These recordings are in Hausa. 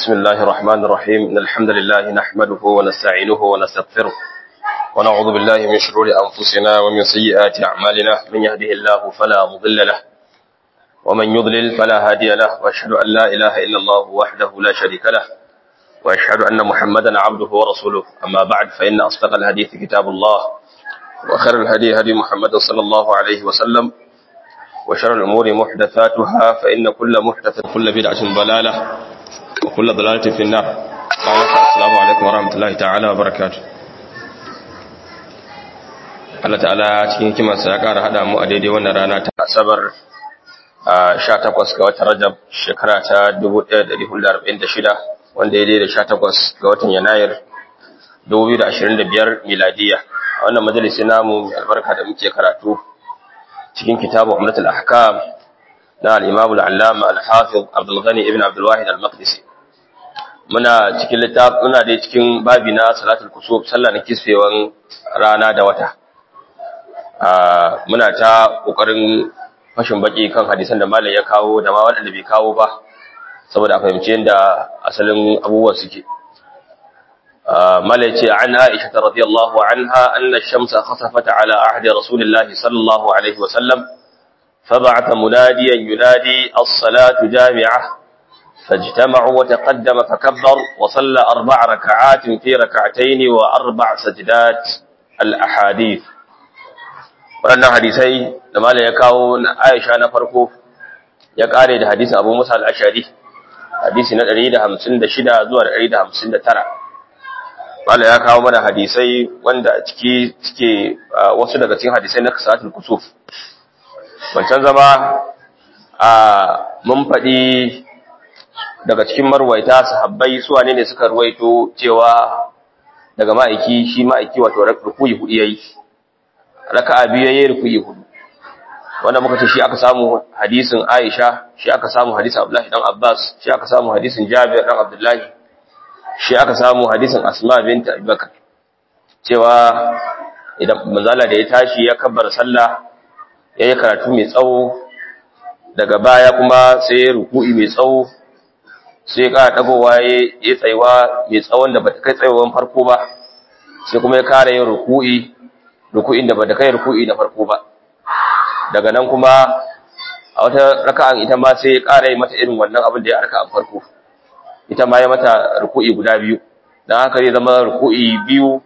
بسم الله الرحمن الرحيم إن الحمد لله نحمده ونستعينه ونستغفره ونعوذ بالله من شرور أنفسنا ومن سيئات أعمالنا من يهده الله فلا مضل له ومن يضلل فلا هادي له وأشهد أن لا إله إلا الله وحده لا شريك له وأشهد أن محمدا عبده ورسوله أما بعد فإن أصدق الحديث كتاب الله وخير الهدي هدي محمد صلى الله عليه وسلم وشر الأمور محدثاتها فإن كل محدثة كل بدعة ضلالة وكل ضلالة في النار السلام عليكم ورحمة الله تعالى وبركاته Allah ta'ala cikin hikimarsa ya ƙara haɗa mu a daidai wannan rana ta asabar a 18 ga watan Rajab shekara ta 1446 wanda ya daidai 18 ga watan Yanayir 2025 miladiya a wannan majalisi namu albarka da muke karatu cikin kitabu Umratul Ahkam na al-Imam al-Allama al-Hafiz Abdul Ghani ibn Abdul Wahid al-Maqdisi muna cikin littaf muna dai cikin babi na salatul kusuf sallah na kisfewan rana da wata muna ta kokarin fashin baki kan hadisan da malam ya kawo da ma waɗanda bai kawo ba saboda a fahimci yadda asalin abubuwan suke malam ce an Aisha radiyallahu anha anna ash-shamsa khasafat ala ahdi rasulillahi sallallahu alaihi wa sallam فبعث مناديا ينادي الصلاة جامعة فاجتمعوا وتقدم فكبر وصلى أربع ركعات في ركعتين وأربع سجدات الأحاديث waɗannan hadisai da malam ya kawo na Aisha na farko ya ƙare da hadisin Abu Musa al-Ashari hadisi na 156 zuwa 159 malam ya kawo mana hadisai wanda a ciki suke wasu daga cikin hadisai na kasatul kusuf wancan zama a mun faɗi daga cikin marwaita sahabbai su wane ne suka ruwaito cewa daga ma'aiki shi ma'aiki wato rukuyi hudu yayi raka'a biyu yayi rukuyi hudu wanda muka ce shi aka samu hadisin Aisha shi aka samu hadisin Abdullahi dan Abbas shi aka samu hadisin Jabir dan Abdullahi shi aka samu hadisin Asma bint Abubakar cewa idan manzala da ya tashi ya kabbara sallah yayi karatu mai tsawo daga baya kuma sai ya ruku'i mai tsawo sai ya kara dagowa ya tsaiwa mai tsawon da bata kai tsaiwan farko ba sai kuma ya kara yin ruku'i ruku'in da bata kai ruku'i na farko ba daga nan kuma a wata raka'an ita ma sai ya kara yi mata irin wannan abin da ya raka'an farko ita ma ya mata ruku'i guda biyu dan haka zai zama ruku'i biyu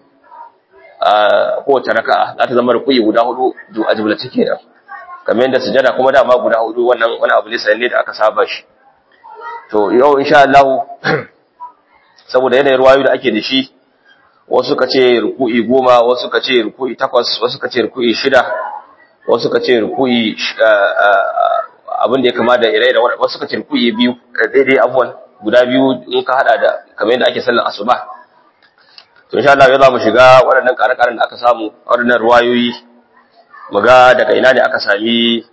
a kowace raka'a za ta zama ruku'i guda hudu a jumlace kenan kamar yadda sujada kuma dama guda hudu wannan wani abu ne sanne da aka saba shi to yau insha Allah saboda yanayin ruwayu da ake da shi wasu ka ce ruku'i goma wasu ka ce ruku'i takwas wasu ka ce ruku'i shida wasu ka ce ruku'i abin da ya kama da ire da wasu ka ce ruku'i biyu daidai abuwan guda biyu in ka hada da kamar yadda ake sallar asuba to insha Allah yau za mu shiga waɗannan ƙare-ƙaren da aka samu waɗannan ruwayoyi mu ga daga ina ne aka sami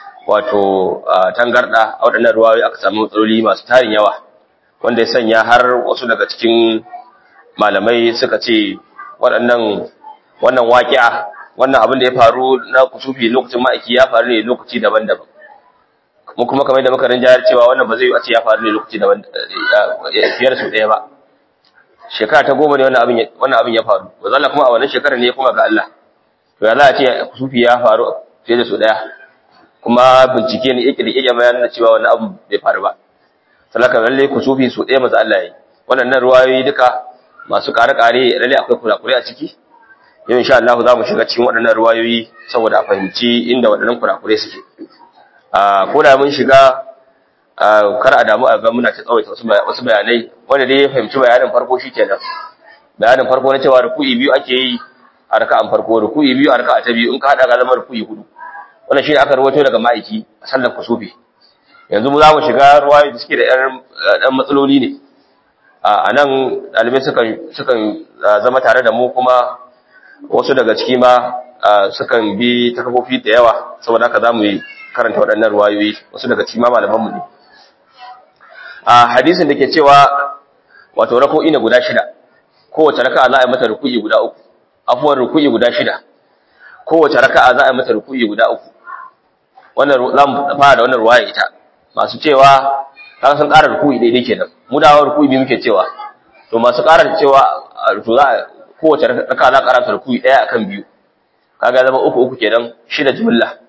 wato tangarda a waɗannan ruwayoyi aka sami matsaloli masu tarin yawa wanda ya sanya har wasu daga cikin malamai suka ce waɗannan wannan waƙi'a wannan abin da ya faru na kusufi lokacin ma'aiki ya faru ne lokaci daban-daban mu kuma kamar da muka rinjayar cewa wannan ba zai yi a ce ya faru ne lokaci daban fiye da su ɗaya ba shekara ta goma ne wannan abin wannan abin ya faru ba zalla kuma a wannan shekarar ne ya kuma ga Allah to ya za a ce kusufi ya faru fiye da su ɗaya kuma bincike ne yake da iya bayan da cewa wannan abu bai faru ba salaka lalle kusufi su ɗaya maza Allah yi wannan ruwayoyi duka masu ƙare-ƙare lalle akwai kurakure a ciki yau insha Allah za mu shiga cikin waɗannan ruwayoyi saboda a fahimci inda waɗannan kurakure suke a ko da mun shiga kar a damu a ga muna ta tsawaita wasu bayanai wanda dai ya fahimci bayanin farko shikenan bayanin farko na cewa ruku'i biyu ake yi a raka'an farko ruku'i biyu a raka'a ta biyu in ka hada ga zama ruku'i hudu wannan shi ne aka rawaito daga ma'aiki a sallar kusufi yanzu mu za mu shiga ruwayoyi da suke da ɗan matsaloli ne a nan ɗalibai sukan zama tare da mu kuma wasu daga ciki ma sukan bi ta kafofi da yawa saboda haka za mu yi karanta waɗannan ruwayoyi wasu daga ciki ma malamanmu ne a hadisin da ke cewa wato rako'i na guda shida kowace raka'a za a yi mata ruku'i guda uku afuwar ruku'i guda shida kowace raka'a za a yi mata ruku'i guda uku wannan za mu fara da wannan ruwaya ita masu cewa kaga sun ƙara ruku'i daidai kenan mu da ruku'i biyu muke cewa to masu ƙara cewa to za kowace raka za ƙara ta ruku'i ɗaya akan biyu kaga zama uku uku kenan shida jumla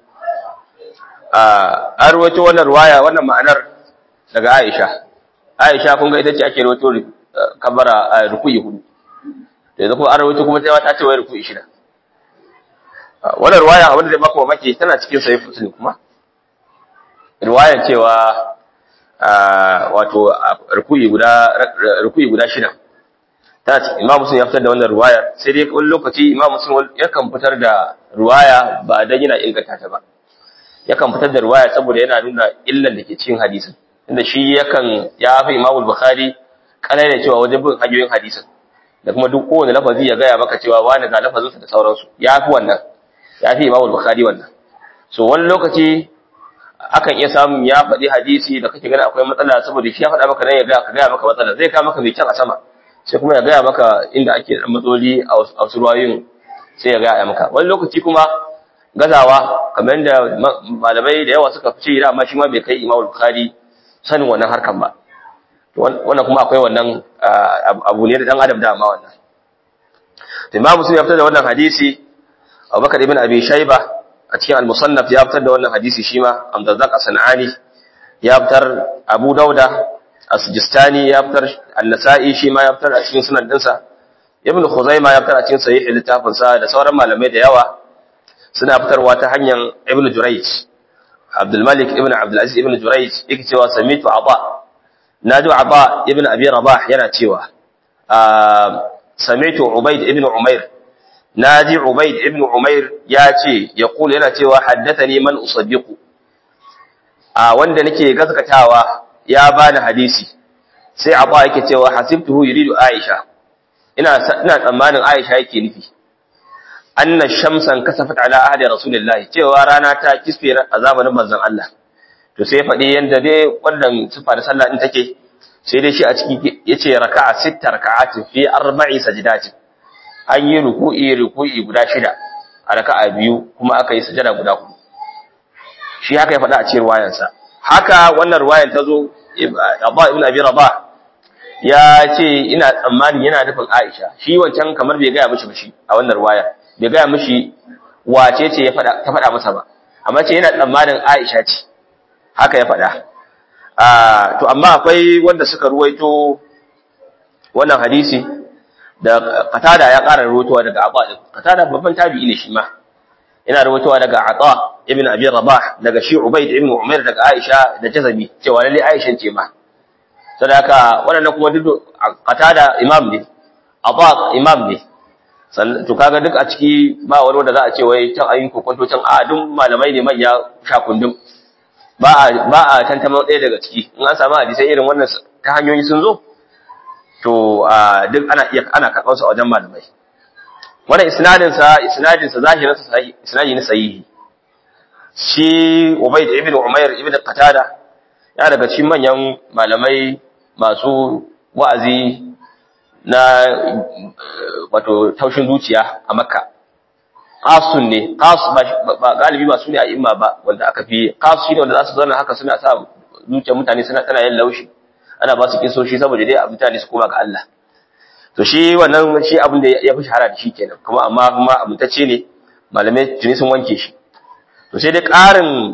an rawaito wannan ruwaya wannan ma'anar daga Aisha Aisha kun ga ita ce ake rawaito kabara ruku'i hudu da yanzu kuma an rawaito kuma ta ce wai ruku'i shida wannan ruwaya abin da zai baka mamaki tana cikin sahih muslim kuma ruwaya cewa wato ruku'i guda ruku'i guda shida tana cikin imam muslim ya fitar da wannan ruwaya sai dai wani lokaci imam muslim yakan fitar da ruwaya ba dan yana inganta ta ba yakan fitar da ruwaya saboda yana nuna illan da ke cikin hadisin inda shi yakan ya fi imam bukhari kalai da cewa wajen bin hanyoyin hadisin da kuma duk kowane lafazi ya gaya maka cewa wani ga lafazinsa da sauransu ya fi wannan ya fi imam bukhari wannan so wani lokaci akan iya samun ya faɗi hadisi da kake gani akwai matsala saboda shi ya faɗa maka nan ya gaya ka gaya maka matsala zai kawo maka mai kyan a sama sai kuma ya gaya maka inda ake da matsaloli a wasu ruwayoyin sai ya gaya maka wani lokaci kuma gazawa kamar yadda malamai da yawa suka ce da amma shi ma bai kai imam bukhari sanin wannan harkan ba wannan kuma akwai wannan abu ne da dan adam da amma wannan imam muslim ya fitar da wannan hadisi abubakar ibn abi shayba a cikin al-musannaf ya fitar da wannan hadisi shi ma amdazzaq as-sanani ya fitar abu dauda as-sijistani ya fitar an-nasa'i shi ma ya fitar a cikin sunan dinsa ibn khuzaima ya fitar a cikin sahih littafin sa da sauran malamai da yawa suna fitarwa ta hanyar ibn jurayj abdul malik ibn abdul aziz ibn jurayj yake cewa samitu aba nadu aba ibn abi rabah yana cewa samitu ubayd ibn umair naji ubayd ibn umair ya ce ya kula yana cewa haddathani man usaddiqu a wanda nake gaskatawa ya bani hadisi sai aba yake cewa hasibtuhu yuridu aisha ina ina tsammanin aisha yake nufi anna shamsan kasafat ala ahdi rasulillahi cewa rana ta kisfe a zamanin manzon Allah to sai faɗi yanda dai wannan sifa da sallah din take sai dai shi a ciki yace raka'a sitta raka'atin fi arba'i sajdatin an yi ruku'i ruku'i guda shida a raka'a biyu kuma aka yi sujada guda hudu shi haka ya faɗa a cikin ruwayansa haka wannan ruwayan ta zo Abba ibn Abi Rabah ya ce ina tsammanin yana nufin Aisha shi wancan kamar bai gaya mishi ba shi a wannan ruwaya bai gaya mishi wace ce ya faɗa ta faɗa masa ba amma ce yana tsammanin Aisha ce haka ya faɗa to amma akwai wanda suka ruwaito wannan hadisi da Qatada ya ƙara ruwaitowa daga Aba din Qatada babban tabi'i ne shi ma yana ruwaitowa daga Ata ibn Abi Rabah daga shi Ubayd ibn Umair daga Aisha da Jazami cewa lalle Aisha ce ma sadaka wannan kuma duk Qatada imam ne Ata imam ne to kaga duk a ciki ba wani wanda za a ce wai can ayin kokonto can a duk malamai ne manya sha kundum ba a ba a tantama ɗaya daga ciki in an samu hadisai irin wannan ta hanyoyi sun zo to duk ana iya ana karɓar su a wajen malamai wannan isnadin sa isnadin sa zahirin sa isnadi ne sahihi shi Ubayd ibn Umair ibn Qatada ya daga cikin manyan malamai masu wa'azi na wato taushin zuciya a makka qasun ne qas ba galibi ba su ne a imma ba wanda aka fi qas shi ne wanda za su zauna haka suna sa zuciyar mutane suna tana yin laushi ana ba su kisoshi saboda dai mutane su koma ga Allah to shi wannan shi abin da ya fi shahara da shi kenan kuma amma kuma amintacce ne malamai tuni sun wanke shi to sai dai ƙarin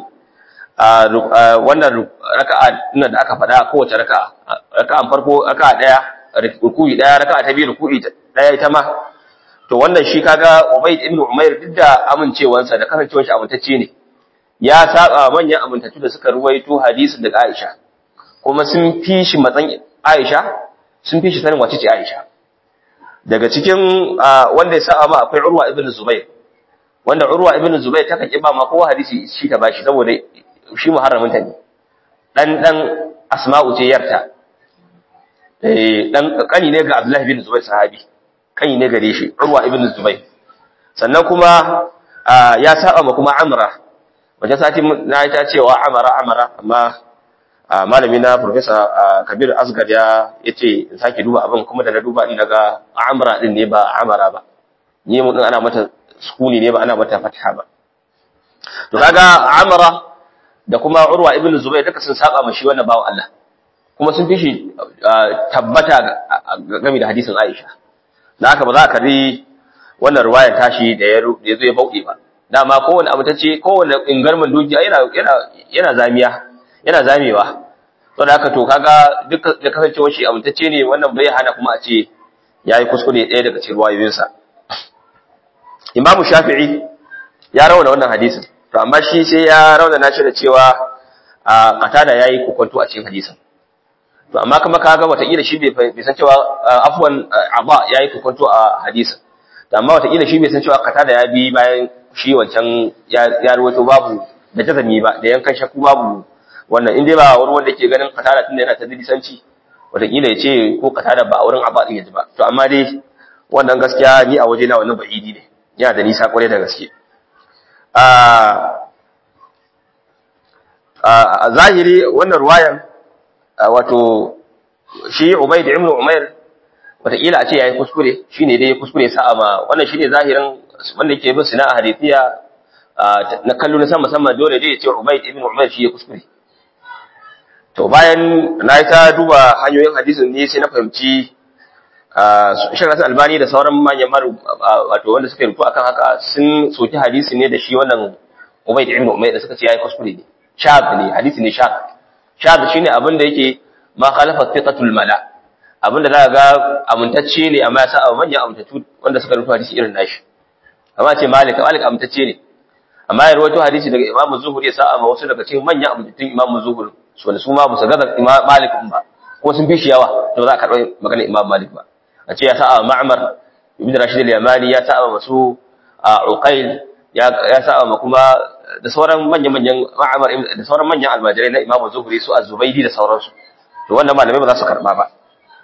wannan raka'a da aka faɗa kowace raka'a raka'an farko raka'a ɗaya ruku'i daya raka'a ta biyu ruku'i daya ita ma to wannan shi kaga Ubayd ibn Umair duk da amincewansa da kasancewar shi amintacce ne ya saba manyan amintattu da suka ruwaito hadisin daga Aisha kuma sun fi shi matsan Aisha sun fi shi sanin wace ce Aisha daga cikin wanda ya saba ma akwai Urwa ibn Zubair wanda Urwa ibn Zubair ta kake ba ma kowa hadisi shi ta bashi saboda shi muharramin ta ne dan dan Asma'u ce yarta dan kani ne ga Abdullah ibn Zubair sahabi kani ne gare shi Urwa ibn Zubair sannan kuma ya saba ma kuma Amra wajen sati na ta cewa Amara Amara amma malami na Professor Kabir Asgad ya yace in sake duba abin kuma da na duba din daga Amra din ne ba Amara ba ni mun ana mata sukuni ne ba ana mata fatha ba to kaga Amra da kuma Urwa ibn Zubair duka sun saba ma shi wannan bawo Allah kuma sun fi shi tabbata game da hadisin Aisha da haka ba za ka ri wannan ruwayar tashi da ya zo ya bauɗe ba dama kowane abu tace kowane ingarman dukiya yana yana yana zamiya yana zamewa to da haka to kaga duk da kasancewar shi amintacce ne wannan bai hana kuma a ce yayi kuskure ɗaya daga cikin ruwayoyinsa Imam Shafi'i ya rawana wannan hadisin to amma shi sai ya rauna nashi da cewa a qatada yayi kokonto a cikin hadisin to amma kuma kaga wataƙila shi bai san cewa afwan aba yayi kokonto a hadisin to amma wataƙila shi bai san cewa qatada ya bi bayan shi wancan ya ruwato babu da jazami ba da yankan shakku babu wannan in dai ba wani wanda ke ganin qatada tunda yana ta disanci wataƙila ya ce ko qatada ba a wurin aba din yaji ba to amma dai wannan gaskiya ni a waje na wannan ba'idi ne yana da nisa kwarai da gaske a zahiri wannan ruwayan wato shi Ubayd ibn Umair wataƙila a ce yayi kuskure shine dai kuskure sa'a ma wannan shine zahirin wanda yake bin sina'a hadithiya na kallo na sama sama dole dai ya ce Ubayd ibn Umair shi ya kuskure to bayan na yi ta duba hanyoyin hadisin ne sai na fahimci Shan Hassan Albani da sauran manyan maru wato wanda suka rufu akan haka sun soki hadisi ne da shi wannan Ubayd ibn Umair da suka ce yayi kuskure ne shab ne hadisi ne shab shab shine abin da yake ma khalafa thiqatul mala abin da zaka ga amintacce ne amma ya sa manyan amintattu wanda suka rufu hadisi irin nashi amma ce Malik Malik amintacce ne amma ya rawaito hadisi daga Imam Zuhri ya sa amma wasu daga cikin manyan amintattun Imam Zuhri wanda su ma ba su gaza Imam Malik ba ko sun fi shi yawa to za ka karɓi magana Imam Malik ba a ce ya sa'a ma'amar ibn rashid al-yamani ya sa'a masu a uqail ya ya sa'a ma kuma da sauran manyan manyan ma'amar da sauran manyan almajirai na imamu zuhri su az-zubaydi da sauransu to wannan malamai ba za su karba ba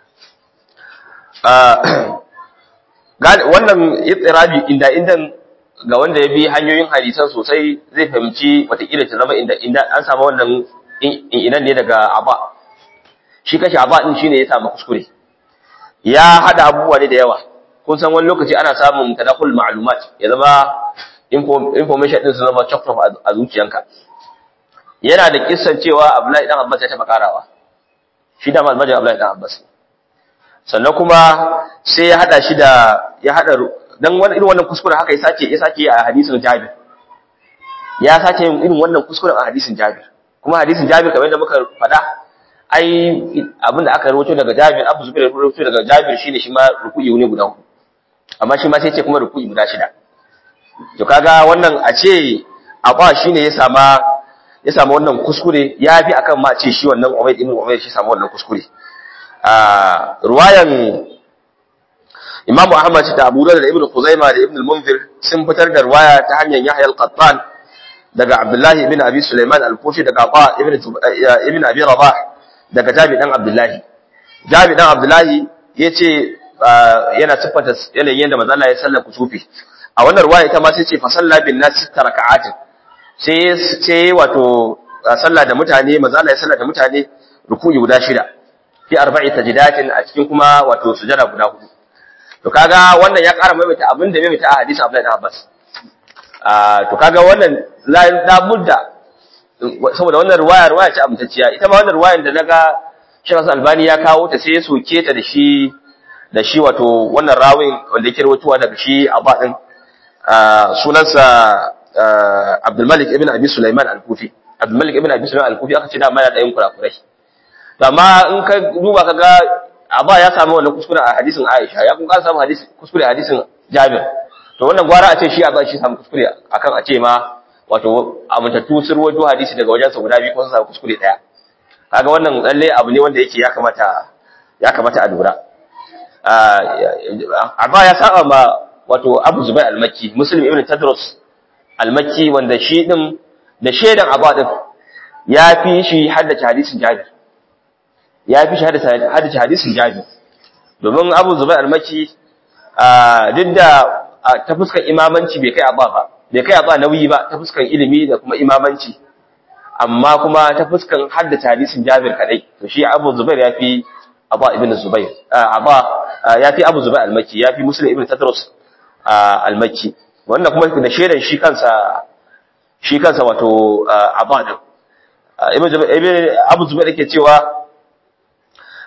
wannan itirabi inda indan ga wanda ya bi hanyoyin hadisan sosai zai fahimci watakila ta zama inda inda an samu wannan inan ne daga aba shi kashi aba din shine ya samu kuskure ya hada abubuwa ne da yawa kun san wani lokaci ana samun tadakul ma'lumat ya zama information din su zama chocolate a zuciyanka yana da kissan cewa Abdullahi dan Abbas ya taba karawa shi da malmajin Abdullahi dan Abbas sannan kuma sai ya hada shi da ya hada dan wani irin wannan kuskure haka ya sace ya sake a hadisin Jabir ya sace irin wannan kuskuren a hadisin Jabir kuma hadisin Jabir kamar yadda muka faɗa ai abin da aka rawaito daga Jabir Abu Zubair ya rawaito daga Jabir shine shi ma ruku'i ne guda hudu amma shi ma sai ce kuma ruku'i guda shida to kaga wannan a ce Abba shine ya sama ya samu wannan kuskure ya fi akan ma ce shi wannan Ubayd ibn Umayr shi samu wannan kuskure a ruwayan Imam Ahmad da Abu Dawud da Ibn Khuzaimah da Ibn al-Munzir sun fitar da ruwaya ta hanyar Yahya al-Qattan daga Abdullah ibn Abi Sulaiman al-Kufi daga Aba ibn ibn Abi Rabah daga Jabi dan Abdullahi. Jabi dan Abdullahi ya ce yana siffanta yanayin yadda manzo Allah ya sallar kusufi. A wannan ruwaya ita ma sai ce fa salla bin nas sita raka'atin. Sai sai wato sallah da mutane manzo Allah ya sallar da mutane ruku'i guda shida. Fi arba'i tajdatin a cikin kuma wato sujada guda hudu. To kaga wannan ya ƙara maimaita abin da maimaita a hadisi Abdullahi ibn Abbas. to kaga wannan la budda saboda wannan ruwaya ruwaya ce amintacciya ita ma wannan ruwayan da naga Sheikh Albani ya kawo ta sai ya soke ta da shi da shi wato wannan rawin wanda yake rawaitowa daga shi Abba din sunansa Abdul Malik ibn Abi Sulaiman al-Kufi Abdul Malik ibn Abi Sulaiman al-Kufi aka ce da ma yana da yin kurakurai to amma in ka duba kaga Abba ya samu wannan kuskure a hadisin Aisha ya kuma samu hadisi kuskure a hadisin Jabir to wannan gwara a ce shi Abba shi samu kuskure akan a ce ma wato amintattu sun rawaito hadisi daga wajensa guda biyu ko sun samu kuskure daya kaga wannan lalle abu ne wanda yake ya kamata ya kamata a lura Abba ya saba ma wato Abu Zubair al-Makki Muslim ibn Tadrus al-Makki wanda shi din da shedan Abba din ya fi shi haddace hadisin Jabir ya fi shi haddace hadisin Jabir domin Abu Zubair al-Makki duk da ta fuskar imamanci bai kai Abba ba bai kai Abba nauyi ba ta fuskar ilimi da kuma imamanci amma kuma ta fuskar haddace hadisin Jabir kadai to shi Abu Zubair ya fi Abba ibn Zubair Abba ya fi Abu Zubair al-Makki ya fi Muslim ibn Tadrus al-Makki wannan kuma da shedan shi kansa shi kansa wato Abba din ibn Abu Zubair yake cewa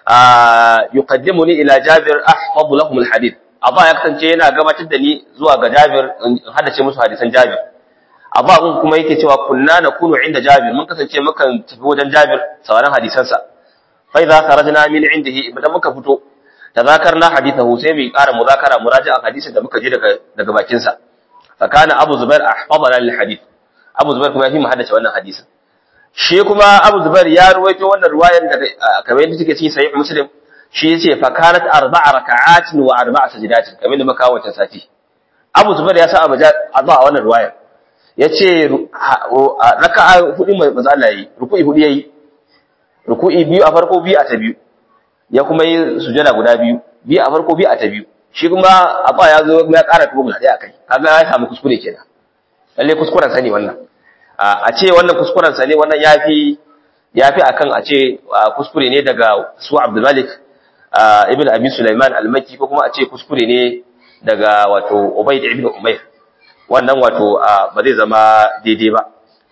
yuqaddimuni ila Jabir ahfadu lahum alhadith Abba ya kasance yana gabatar da ni zuwa ga Jabir in hadace musu hadisan Jabir Abba kun kuma yake cewa kunna nakunu inda Jabir mun kasance mukan tafi wajen Jabir sauraron hadisansa fa idza kharajna min indihi idan muka fito tazakarna hadithahu sai mu ƙara muzakara muraja'a hadisin da muka ji daga daga bakin sa fa kana Abu Zubair ahfadana lil hadith Abu Zubair kuma ya fi mu haddace wannan hadisin shi kuma Abu Zubair ya ruwaito wannan ruwayan daga kamar yadda take cikin sahih Muslim shi yace fa kanat arba'a raka'atin wa arba'a sajdatin kamar da muka wancan sati Abu Zubair ya sa abaja a wannan ruwayan yace raka'a hudu mai manzo Allah yi ruku'i hudu yayi ruku'i biyu a farko biyu a ta biyu ya kuma yi sujada guda biyu biyu a farko biyu a ta biyu shi kuma abba ya zo ya ƙara tuba guda ɗaya akai kaga ya samu kuskure kenan lalle kuskuren sa ne wannan a ce wannan kuskuren sa ne wannan yafi yafi akan a ce kuskure ne daga su Abdul Malik ibn Abi Sulaiman al-Makki ko kuma a ce kuskure ne daga wato Ubayd ibn Umayr wannan wato ba zai zama daidai ba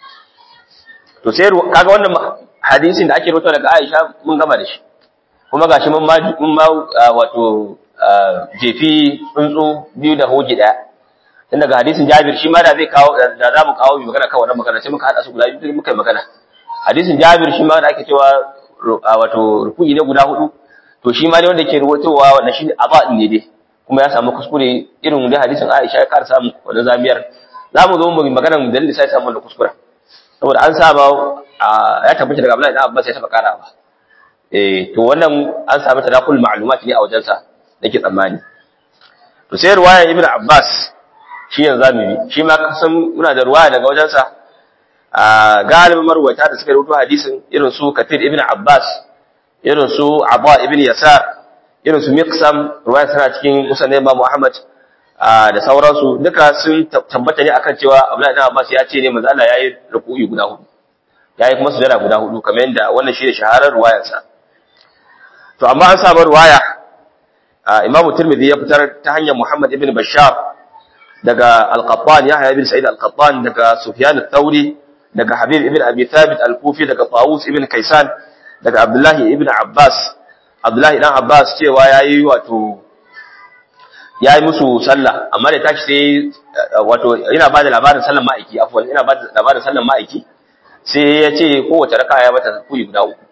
to sai kaga wannan hadisin da ake rawaito daga Aisha mun gama da shi kuma gashi mun ma mun ma wato jefi tsuntsu biyu da hoji daya tun daga hadisin Jabir shi ma da zai kawo da za mu kawo magana kan wannan magana sai muka hada su guda biyu muka yi magana hadisin Jabir shi ma da ake cewa wato ruku'i ne guda hudu to shi ma ne wanda ke rubutowa wannan shi aba din ne dai kuma ya samu kuskure irin da hadisin Aisha ya ƙara samu wannan zamiyar za mu zo mu magana mu dalili sai samu wannan kuskure saboda an saba ya tabbata daga Abdullahi ibn Abbas ya taba karawa eh to wannan an samu tadakul ma'lumat ne a wajensa nake tsammani to sai ruwayan Ibn Abbas shi yanzu zamu bi shi ma kasan muna da ruwaya daga wajensa a galibin marwata da suka rubuta hadisin irin su Kathir ibn Abbas irin su Abba ibn Yasar irin su Miqsam ruwaya tana cikin Musnad Imam Muhammad da sauransu duka sun tabbata ne akan cewa Abdullahi ibn Abbas ya ce ne manzo Allah yayi ruku'i guda hudu yayi kuma sujada guda hudu kamar yadda wannan shi ne shaharar ruwayarsa to amma an samu ruwaya Imam Tirmidhi ya fitar ta hanyar Muhammad ibn Bashar daga Al-Qattan Yahya ibn Sa'id Al-Qattan daga Sufyan al-Thawri daga Habib ibn Abi Thabit Al-Kufi daga Tawus ibn Kaysan daga Abdullah ibn Abbas Abdullah ibn Abbas cewa yayi wato yayi musu sallah amma da tashi sai wato ina bada labarin sallar ma'aiki afwan ina bada labarin sallar ma'aiki sai ya ce kowace raka'a ya mata kuyi guda uku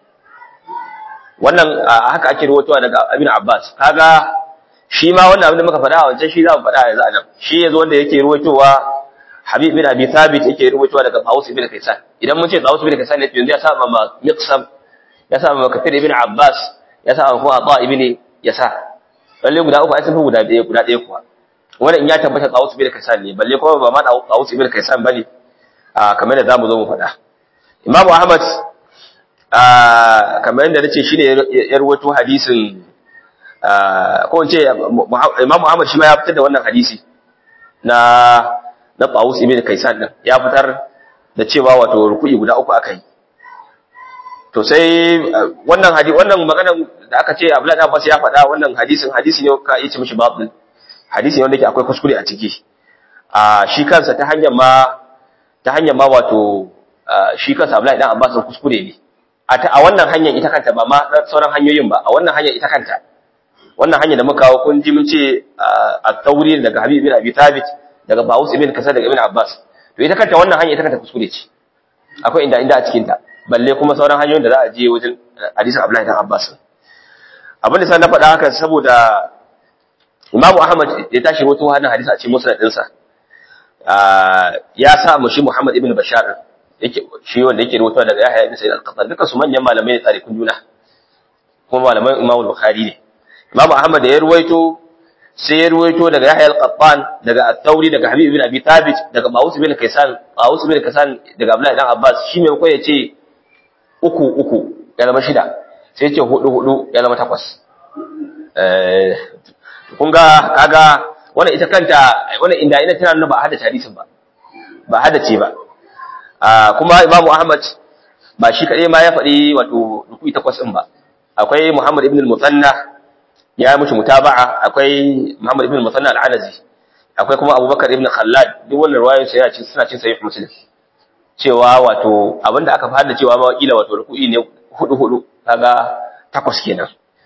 wannan haka ake rawaitowa daga Ibn Abbas kaga shi ma wannan abin da muka faɗa a wancan shi za mu faɗa yanzu anan shi yazo wanda yake rawaitowa Habib bin Abi Thabit yake rawaitowa daga Tawus ibn Kaysan idan mun ce Tawus ibn Kaysan ne yanzu ya saba ma Miqsam ya saba ma Kathir ibn Abbas ya saba kuma Ata ibn Yasa lalle guda uku ai sun fi guda ɗaya guda ɗaya kuwa wannan in ya tabbata Tawus ibn Kaysan ne balle kuma ba ma Tawus ibn Kaysan bane kamar da zamu zo mu faɗa Imam Ahmad kamar yadda nace shine ya rawaito hadisin ko in ce Imam Ahmad shi ma ya fitar da wannan hadisi na na Tawus ibn Kaysan din ya fitar da cewa wato ruku'i guda uku aka yi to sai wannan hadisi wannan maganar da aka ce Abdullah ibn Abbas ya faɗa wannan hadisin hadisi ne ka yi mishi babu hadisi ne wanda yake akwai kuskure a ciki a shi kansa ta hanyar ma ta hanyar ma wato shi kansa Abdullah ibn Abbas kuskure ne a wannan hanyar ita kanta ba ma sauran hanyoyin ba a wannan hanyar ita kanta wannan hanyar da muka kawo kun ji mun ce at-tawri daga Habib ibn Abi Thabit daga Bawus ibn Kasar daga Ibn Abbas to ita kanta wannan hanyar ita kanta kuskure ce akwai inda inda a cikin ta balle kuma sauran hanyoyin da za a je wajen hadisin Abdullahi ibn Abbas abin da sai na faɗa haka saboda Imam Ahmad ya tashi wato wannan hadisi a cikin musnad ɗinsa ya sa mu shi Muhammad ibn Bashar yake shi wanda yake rawaito daga Yahya ibn Sa'id al-Qattan duka su manyan malamai ne tsare kun juna kuma malaman Imam Bukhari ne Imam Ahmad da ya ruwaito sai ya ruwaito daga Yahya al-Qattan daga At-Tawri daga Habib ibn Abi Thabit daga Bawus ibn Kaysan Bawus ibn Kaysan daga Abdullah ibn Abbas shi mai ko yace uku uku ya zama shida sai yace hudu hudu ya zama takwas eh kun ga kaga wannan ita kanta wannan inda ina tana nuna ba hada hadisin ba ba hada ce ba kuma Imam Ahmad ba shi kadai ma ya faɗi wato ruku'i takwas din ba akwai Muhammad ibn al-Musanna ya mushi mutaba'a akwai Muhammad ibn al-Musanna al-Anazi akwai kuma Abubakar ibn Khallad duk wannan riwayoyin sai ya ci suna cin sahih Muslim cewa wato abinda aka fara cewa ma wakila wato ruku'i ne hudu hudu kaga takwas kenan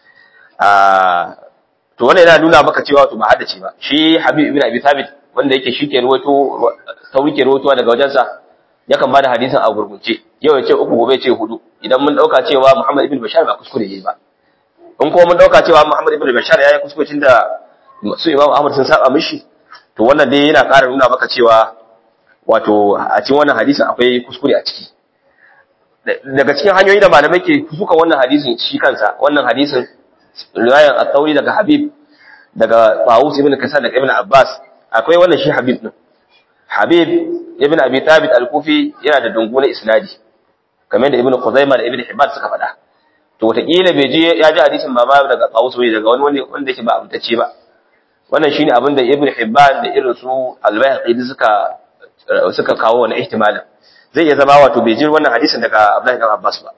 a to wannan yana nuna maka cewa to ba haddace ba shi Habib ibn Abi Thabit wanda yake shi ke ruwato sauri ke ruwatowa daga wajensa yakan bada hadisin a gurgunce yau ya ce uku gobe ya ce hudu idan mun dauka cewa Muhammad ibn Bashar ba kuskure yayi ba in kuma mun dauka cewa Muhammad ibn Bashar yayi kuskure tunda su Imam Ahmad sun saba mishi to wannan dai yana ƙara nuna maka cewa wato a cikin wannan hadisin akwai kuskure a ciki daga cikin hanyoyi da malamai ke suka wannan hadisin shi kansa wannan hadisin riwayan at-Tawri daga Habib daga Tawus ibn Kasan daga Ibn Abbas akwai wannan shi Habib din Habib ibn Abi Thabit al-Kufi yana da dungunan isnadi kamar da Ibn Khuzaimah da Ibn Hibban suka faɗa to wataƙila bai je ya ji hadisin ba ma daga Tawus bai daga wani wanda yake ba amtacce ba wannan shine abin da Ibn Hibban da irin su Al-Bayhaqi suka suka kawo wani ihtimalin zai iya zama wato bai ji wannan hadisin daga Abdullahi ibn Abbas ba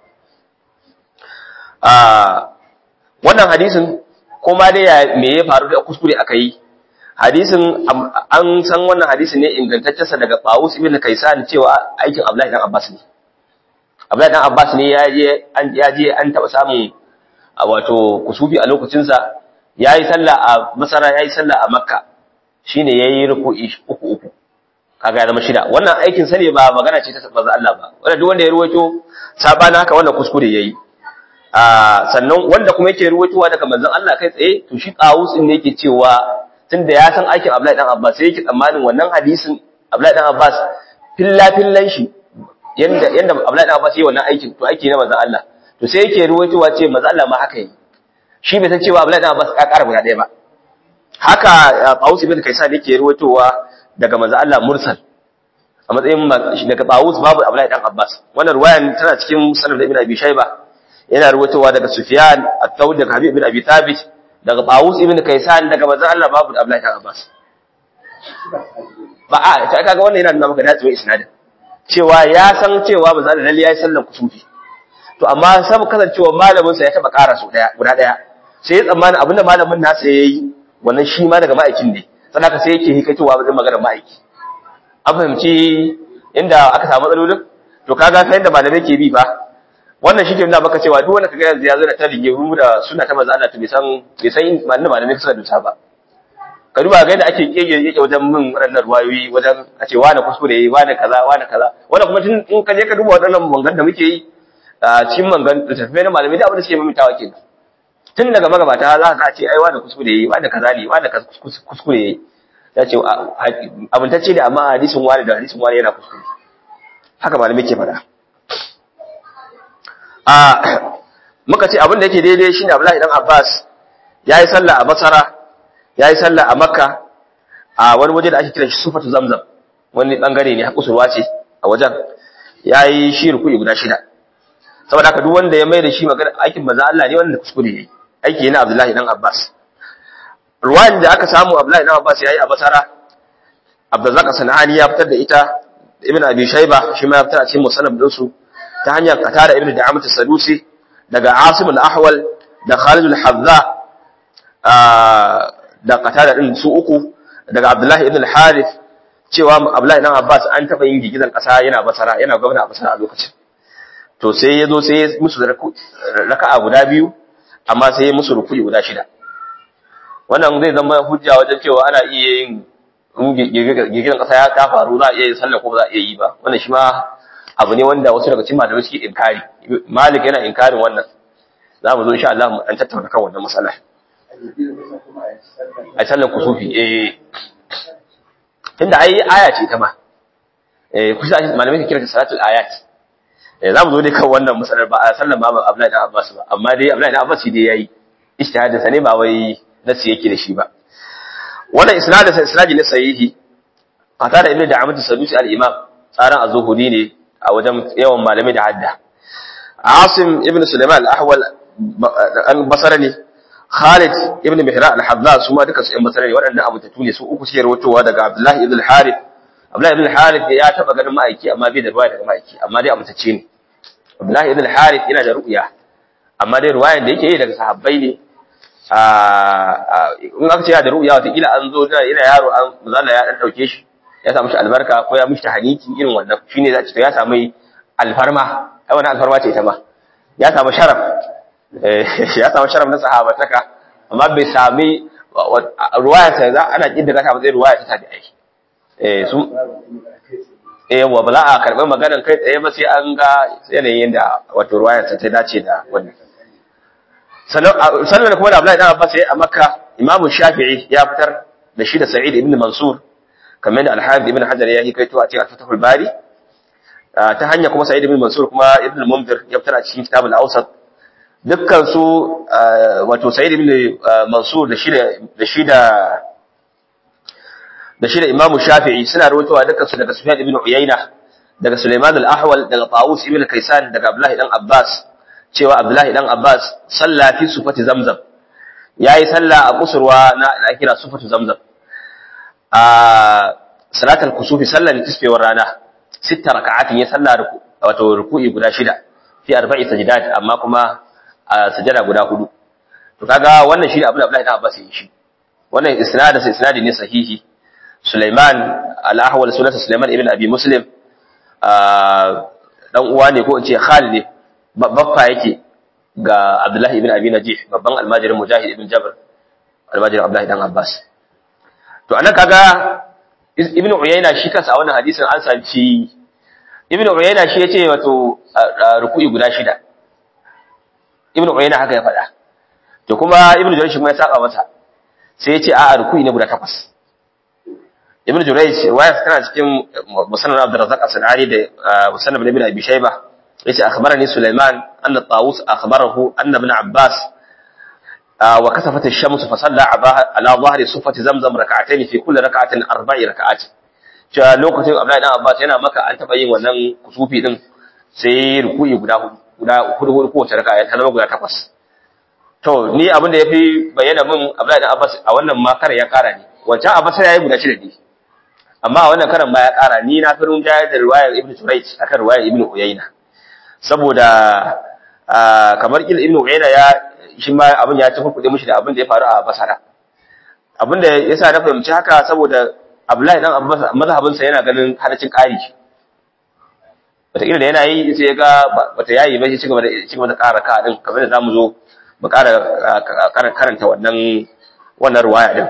a wannan hadisin kuma dai me ya faru da kuskure aka yi hadisin an san wannan hadisin ne ingantaccensa daga Qawus ibn Kaysan cewa aikin Abdullahi dan Abbas ne Abdullahi dan Abbas ne ya je an ya je an taba samun wato kusufi a lokacin sa yayi sallah a Masara yayi sallah a Makka shine yayi ruku'i uku uku kaga ya zama shida wannan aikin sa ne ba magana ce ta manzo Allah ba wanda duk wanda ya ruwaito sabana haka wannan kuskure yayi a sannan wanda kuma yake ruwaitowa daga manzon Allah kai tsaye to shi Qawus din ne yake cewa tunda ya san aikin Abdullahi dan Abbas sai yake tsammanin wannan hadisin Abdullahi dan Abbas filla fillan shi yanda yanda Abdullahi dan Abbas yayi wannan aikin to aiki na manzon Allah to sai yake ruwaitowa ce manzon Allah ma haka yi shi bai san cewa Abdullahi dan Abbas ka ƙara guda ɗaya ba haka Qawus ibn Kaysan yake ruwaitowa daga manzon Allah mursal a matsayin daga Qawus babu Abdullahi dan Abbas wannan ruwayan tana cikin sanad Ibn Abi Shayba yana ruwaitowa daga Sufyan at-Tawri daga Habib ibn Abi Thabit daga Tawus ibn Kaysan daga manzon Allah babu Abdullahi ibn Abbas ba a ta kaga wannan yana nuna maka dacewa isnadin cewa ya san cewa manzon Allah lalle yayi sallar kusufi to amma sab kasancewa malamin sa ya taba ƙara su daya guda daya sai ya tsammana abinda malamin nasa yayi wannan shi ma daga ma'aikin ne sannan sai yake hikaitowa wajen maganar ma'aiki an fahimci inda aka samu matsalolin to kaga sai da malamai ke bi ba wannan shi ke nuna maka cewa duk wanda kaga yanzu ya zo da ta rigimu da suna ta manzo Allah to bai san bai san malamin malamai suka dusa ba ka duba ga yadda ake kege yake wajen min waɗannan ruwayoyi wajen a ce wani kuskure yayi wani kaza wani kaza wannan kuma tun in ka je ka duba waɗannan mangan da muke yi a cikin mangan da tafiye na malamai da abin da suke mimitawa kenan tun daga magabata za ka ce ai wani kuskure yayi wani kaza ne wani kuskure yayi ya ce abintacce da amma hadisin wani da hadisin wani yana kuskure haka malamai ke faɗa a muka ce abin da yake daidai shine Abdullahi dan Abbas yayi sallah a Basra yayi sallah a Makka a wani waje da ake kiran shi Sufatu Zamzam wani bangare ne hakusurwa ce a wajen yayi shi ruku'i guda shida saboda haka duk wanda ya mai da shi magana aikin manzo Allah ne wanda kuskure yayi aiki ne na Abdullahi dan Abbas ruwan da aka samu Abdullahi dan Abbas yayi a Basra Abdurrazzaq Sanani ya fitar da ita Ibn Abi Shayba shi ma ya fitar a cikin musannaf din su ta hanyar Qatada ibn Da'amat as-Sadusi daga Asim al-Ahwal da Khalid al-Hadza da Qatada din su uku daga Abdullah ibn al-Harith cewa Abdullah ibn Abbas an taba yin gigizan kasa yana Basra yana gwamna a Basra a lokacin to sai ya zo sai ya musu raka'a guda biyu amma sai ya musu ruku'i guda shida wannan zai zama hujja wajen cewa ana iya yin gigizan kasa ya ta faru za a iya yin sallah ko ba za a iya yi ba wannan shi ma abu ne wanda wasu daga cikin malamai suke inkari malik yana inkarin wannan za mu zo insha Allah mu dan tattauna kan wannan matsala a sallar kusufi eh tunda ai aya ce ta ma eh kusa malamai ke kira ta salatul ayat eh za mu zo ne kan wannan matsalar ba a sallar ma Abdullahi dan Abbas ba amma dai Abdullahi dan Abbas dai yayi ijtihadin sa ne ba wai nasi yake da shi ba wannan isnadin sa isnadi ne sahihi qata da ibnu da'amat sadusi al-imam tsaran az-zuhuri ne a wajen yawan malamai da hadda Asim ibn Sulaiman al-Ahwal al-Basri ne Khalid ibn Mihran al-Hadza su ma duka su ɗan Basri ne waɗannan abutattu ne su uku suke rawaitowa daga Abdullah ibn al-Harith Abdullah ibn al-Harith ya taba ganin ma'aiki amma bai da ruwaya daga ma'aiki amma dai abutacce ne Abdullah ibn al-Harith yana da ru'ya amma dai ruwayan da yake yi daga sahabbai ne in aka ce ya da ru'ya wata kila an zo da ina yaro an mazalla ya dan dauke shi ya samu shi albarka ko ya mishi tahaniki irin wannan shine za to ya samu alfarma ai wannan alfarma ce ita ma ya samu sharaf ya samu sharaf na sahabataka amma bai sami ruwaya ta za ana kidda ta matsayin ruwaya ta tabi'ai eh su eh wa bala a karɓar maganar kai tsaye ba sai an ga yanayin da wato ruwaya ta ta dace da wannan sannan kuma da Abdullahi dan Abbas ya a Makka Imam Shafi'i ya fitar da shi da Sa'id ibn Mansur kamar da Al-Hafiz ibn Hajar ya hikaito a cikin Fathul Bari ta hanya kuma Sa'id ibn Mansur kuma Ibn Munzir ya fitar a cikin Kitab al-Awsat dukkan su wato Sa'id ibn Mansur da shi da shi da da shi da Imam Shafi'i suna rawaitowa dukkan su daga Sufyan ibn Uyayna daga Sulaiman al-Ahwal daga Tawus ibn Kaysan daga Abdullah dan Abbas cewa Abdullahi dan Abbas salla fi sufati Zamzam yayi salla a kusurwa na da kira sufatu Zamzam a salatul kusufi sallan tisfewar rana sita raka'atin ya salla wato ruku'i guda shida fi arba'i sajdat amma kuma a sajada guda hudu to kaga wannan shi ne abin da Abdullahi dan Abbas ya yi shi wannan isnadin sa isnadi ne sahihi Sulaiman al-Ahwal sunansa Sulaiman ibn Abi Muslim dan uwa ne ko in ce Khalid ne baffa yake ga Abdullahi ibn Abi Najih babban almajirin Mujahid ibn Jabr almajirin Abdullahi dan Abbas to anan kaga Ibn Uyayna shi kansa a wannan hadisin an sanci Ibn Uyayna shi yace wato ruku'i guda shida Ibn Uyayna haka ya faɗa to kuma Ibn Jurayj shi kuma ya saba masa sai yace a'a ruku'i ne guda takwas Ibn Jurayj riwaya tana cikin Musannad Abdurrazzaq as-Sanani da Musannad Ibn Abi Shaybah yace akhbarani Sulaiman anna Tawus akhbarahu anna ibn Abbas wa kasafat ash-shams fa salla ala dhahri sufati zamzam rak'atayn fi kulli rak'atin arba'i rak'at cewa lokacin Abdullahi dan Abbas yana maka an taba yin wannan kusufi din sai ruku'i guda hudu guda hudu hudu kowace raka'a ta zama guda takwas to ni abin da yafi bayyana min Abdullahi dan Abbas a wannan makar ya kara ne wancan Abbas ya yi guda shida ne amma a wannan karan ma ya kara ni na fi rinjaya da riwayar Ibn Jurayj akan riwayar Ibn Uyayna saboda kamar kila ibnu uyayna ya shi ma abin ya tafi kudi mishi da abin da ya faru a basara abin da yasa na fahimci haka saboda abdullahi dan abbas mazhabin sa yana ganin halacin ƙari wataƙila da yana yi sai ya ga bata yayi ba shi cigaba da cigaba da ƙara ka din kamar da zamu zo mu ƙara karanta wannan wannan ruwaya din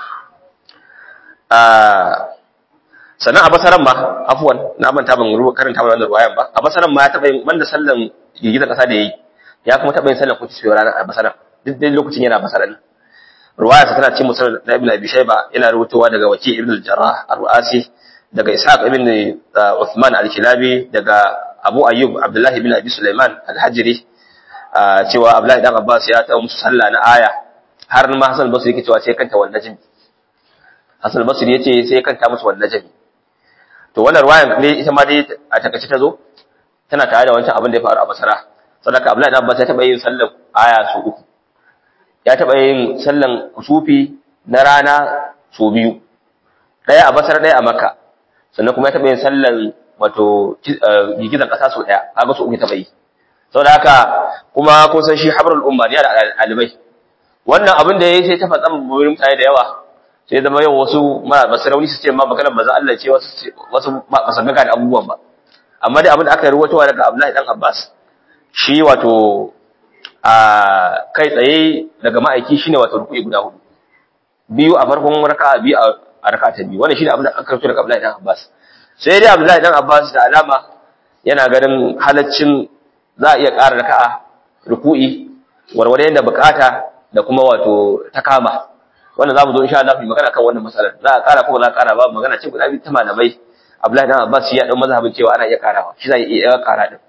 sannan a basaran ma afwan na manta ban ruwa karanta wannan ruwayan ba a basaran ma ya taba yin banda sallan girgizar kasa da yayi ya kuma taba yin sallan kuti sai ranar a basaran duk dai lokacin yana basaran ruwaya ta tana cikin musal da ibn abi shayba yana rubutowa daga waki ibn al-jarrah ar-ruasi daga ishaq ibn uthman al-kilabi daga abu ayyub abdullahi ibn abi sulaiman al-hajri cewa abdullahi dan abbas ya ta musu sallah na aya har ma hasan basri yake cewa sai kanta wannan najmi hasan basri yace sai kanta musu wannan najmi to wannan ruwayan ne ita ma dai a takaice ta zo tana tare da wancan abin da ya faru a basara sadaka abdullahi dan abbas ya taba yin sallar aya su uku ya taba yin sallan kusufi na rana su biyu daya a basara daya a makka sannan kuma ya taba yin sallan wato gigizan kasa su daya kaga su uku taba yi saboda haka kuma kun san shi habrul umma ne da alibai wannan abin da yayi sai ta fatsa murin mutane da yawa sai zama yau wasu masu rauni su ce ma maganar maza Allah ce wasu masu gaga da abubuwan ba amma dai abin da aka ruwatowa daga Abdullahi dan Abbas shi wato a kai tsaye daga ma'aiki shine wato ruku'i guda hudu biyu a farkon raka'a biyu a raka'a ta biyu wannan shine abin da aka rubuta daga Abdullahi dan Abbas sai dai Abdullahi dan Abbas da alama yana ganin halaccin za a iya ƙara raka'a ruku'i warware da bukata da kuma wato ta kama wannan zamu zo insha Allah mu magana kan wannan matsalar za a ƙara ko ba za a ƙara ba magana ce guda biyu ta malamai Abdullahi dan Abbas ya dan mazhabin cewa ana iya ƙarawa shi zai iya ƙara din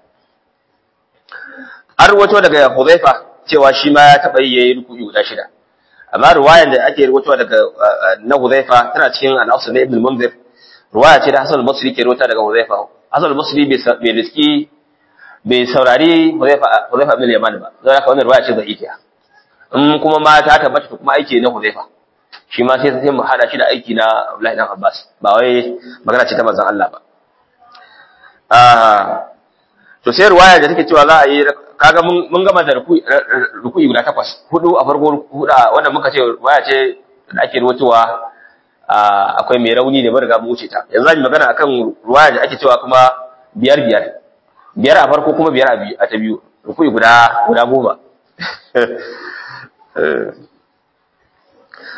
an ruwato daga Hudhaifa cewa shi ma ya taɓa yi yayi ruku'i guda shida amma ruwayan da ake ruwato daga na Hudhaifa tana cikin al-Asl na Ibn Munzir ruwaya ce da Hasan al-Basri ke ruwata daga Hudhaifa Hasan al-Basri bai riski bai saurari Hudhaifa Hudhaifa ibn Yaman ba zai ka wannan ruwaya ce da'ifiya in kuma ma ta tabbata kuma aiki na Hudhaifa shi ma sai sai mu hada shi da aiki na Abdullahi dan Abbas ba wai magana ce ta manzon Allah ba ah to sai ruwaya da take cewa za a yi kaga mun mun gama da ruku'i guda takwas hudu a farko huda wanda muka ce ruwaya ce da ake ruwatowa akwai mai rauni ne mun riga mu wuce ta yanzu zan magana akan ruwaya da ake cewa kuma biyar biyar biyar a farko kuma biyar a ta biyu ruku'i guda guda goma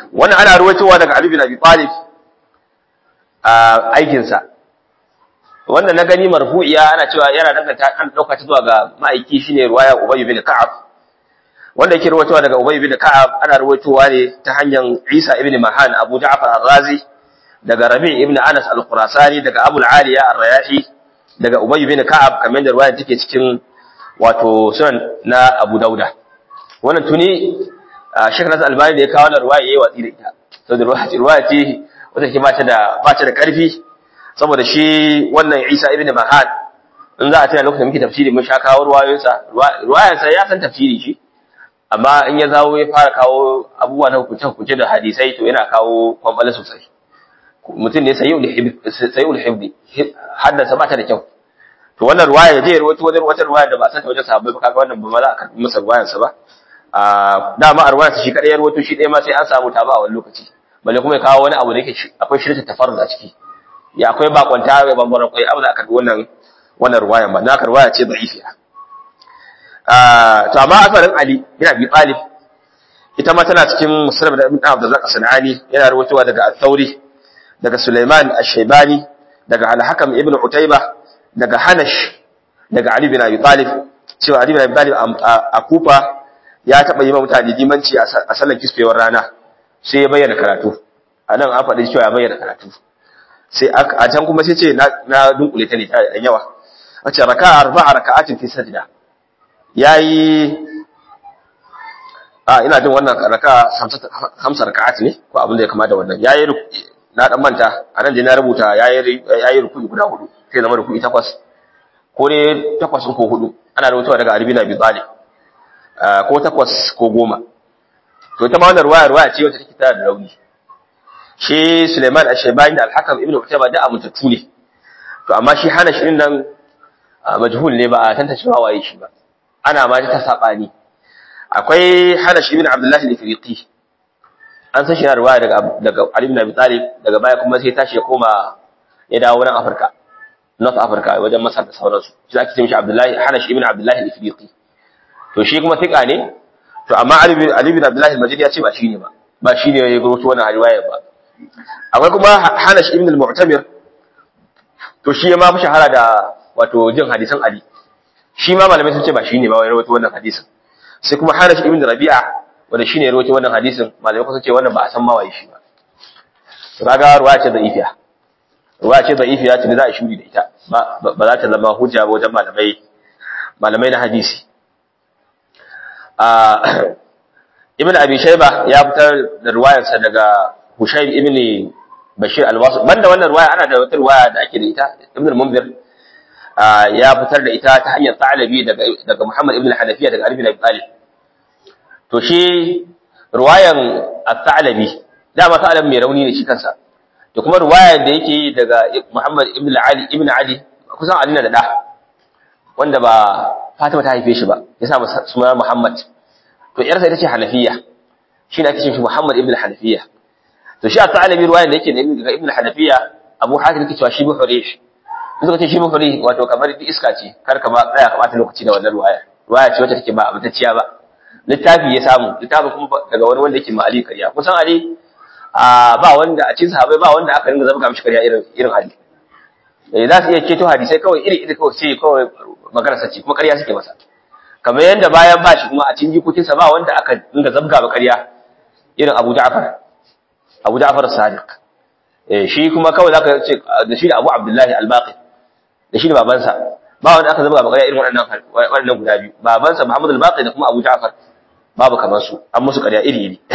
wannan ana ruwaitowa daga Ali bin Abi Talib a aikinsa wannan na gani marfu'iya ana cewa yana danganta an dauka ta zuwa ga ma'aiki shine ruwaya Ubay bin Ka'ab wanda yake ruwaitowa daga Ubay bin Ka'ab ana ruwaitowa ne ta hanyar Isa ibn Mahan Abu Ja'far Ar-Razi daga Rabi' ibn Anas Al-Qurasani daga Abu Al-Aliya Ar-Rayahi daga Ubay bin Ka'ab kamar da ruwaya take cikin wato sunan na Abu Dauda wannan tuni Sheikh Nasir Albani da ya kawo wannan ruwaya yayi watsi da ita saboda ruwaya ce wata ke bata da bata da karfi saboda shi wannan Isa ibn Mahan in za a tana lokacin muke tafsiri mun sha kawo ruwayoyinsa ruwayansa ya san tafsiri shi amma in ya zawo ya fara kawo abubuwa na hukunce hukunce da hadisai to yana kawo kwambala sosai mutum ne sayi ul hibdi haddasa ba ta da kyau to wannan ruwaya ya je ya rawaito wajen wata ruwaya da ba san ta wajen sahabbai ba kaga wannan ba ma za a karbi masa ruwayansa ba a dama a ruwayarsa shi kadai ya rawaito shi ɗaya ma sai an samu ta ba a wani lokaci balle kuma ya kawo wani abu da yake akwai shirka tafarruz a ciki ya akwai bakwanta mai bambaran kwai abu da aka wannan wannan ruwayan ba na ruwaya ce da'ifiya to amma asarin Ali bin Abi Talib ita ma tana cikin Muslim da Ibn Abdullah As-Sanani yana rawaitowa daga Al-Thawri daga Sulaiman Ash-Shaybani daga Al-Hakam ibn Utayba daga Hanash daga Ali bin Abi Talib cewa Ali bin Abi Talib a Kufa ya taba yi mutane limanci a sallar kisfewar rana sai ya bayyana karatu anan an faɗi cewa ya bayyana karatu sai a can kuma sai ce na dunkule ta ne ta yawa a ce raka arba'a raka'atin fi sajda yayi a ina jin wannan raka hamsa raka'at ne ko abin da ya kama da wannan yayi na dan manta anan da na rubuta yayi yayi rukuni guda hudu sai zama rukuni takwas ko ne takwas ko hudu ana rubutawa daga Ali bin Abi Talib ko takwas ko goma to ita ma wannan ruwaya ruwaya ce wacce take tana da rauni shi Suleiman Ash-Shaybani da Al-Hakam Ibn Utayba da amintattu ne to amma shi hana shi nan majhul ne ba a tantance waye shi ba ana ma ta sabani akwai hana shi ibn Abdullah al-Ifriqi an san shi na riwaya daga daga Ali ibn Abi Talib daga baya kuma sai tashi ya koma ya dawo nan Afirka North Africa wajen Masar da sauransu shi ake ce mishi Abdullah hana shi ibn Abdullah al-Ifriqi to shi kuma tika ne to amma Ali ibn Abdullah al-Majid ya ce ba shi ne ba ba shi ne ya gurutu wannan riwaya ba akwai kuma Hanash ibn al-Mu'tamir to shi ma fi shahara da wato jin hadisan Ali shi ma malamai sun ce ba shi ne ba wai rawaito wannan hadisin sai kuma Hanash ibn Rabi'a wanda shi ne rawaito wannan hadisin malamai kuma sun ce wannan ba a san ma waye shi ba to kaga ruwaya ce da'ifiya ruwaya ce da'ifiya ce da za a shuri da ita ba ba za ta zama hujja ba wajen malamai malamai na hadisi ibn abi shayba ya fitar da ruwayarsa daga hushayb ibn bashir al-wasit banda wannan ruwaya ana da wata ruwaya da ake da ita ibn al-munzir ya fitar da ita ta hanyar ta'alabi daga daga muhammad ibn al-hanafiya daga ali bin abi talib to shi ruwayan at-ta'alabi dama ta'alabi mai rauni ne shi kansa to kuma ruwayar da yake daga muhammad ibn ali ibn ali kusan ali na da da wanda ba Fatima ta haife shi ba ya sa suna Muhammad to yarsa ita ce Hanafiya shi ne ake cewa Muhammad ibn Hanafiya to shi a ta'alabi ruwayan da yake da daga ibn Hanafiya Abu Hatim yake cewa shi bu hurish suka ce shi bu hurish wato kamar iska ce kar ka ba tsaya ka bata lokaci da wannan ruwaya ruwaya ce wacce take ba abutacciya ba littafi ya samu littafin kuma daga wani wanda yake ma Ali kariya kusan Ali ba wanda a cikin sahabbai ba wanda aka ringa zama mishi kariya irin irin Ali eh za su iya keto hadisai kawai iri iri kawai sai kawai magana sace kuma ƙarya suke masa kamar yadda bayan ba shi kuma a cikin jikokinsa ba wanda aka dinga zabga ba ƙarya irin Abu Ja'far Abu Ja'far Sadiq eh shi kuma kawai zaka ce da shi da Abu Abdullahi Al-Baqi da shi da babansa ba wanda aka zabga ba ƙarya irin waɗannan waɗannan guda biyu babansa Muhammad Al-Baqi da kuma Abu Ja'far babu kamar su an musu ƙarya iri iri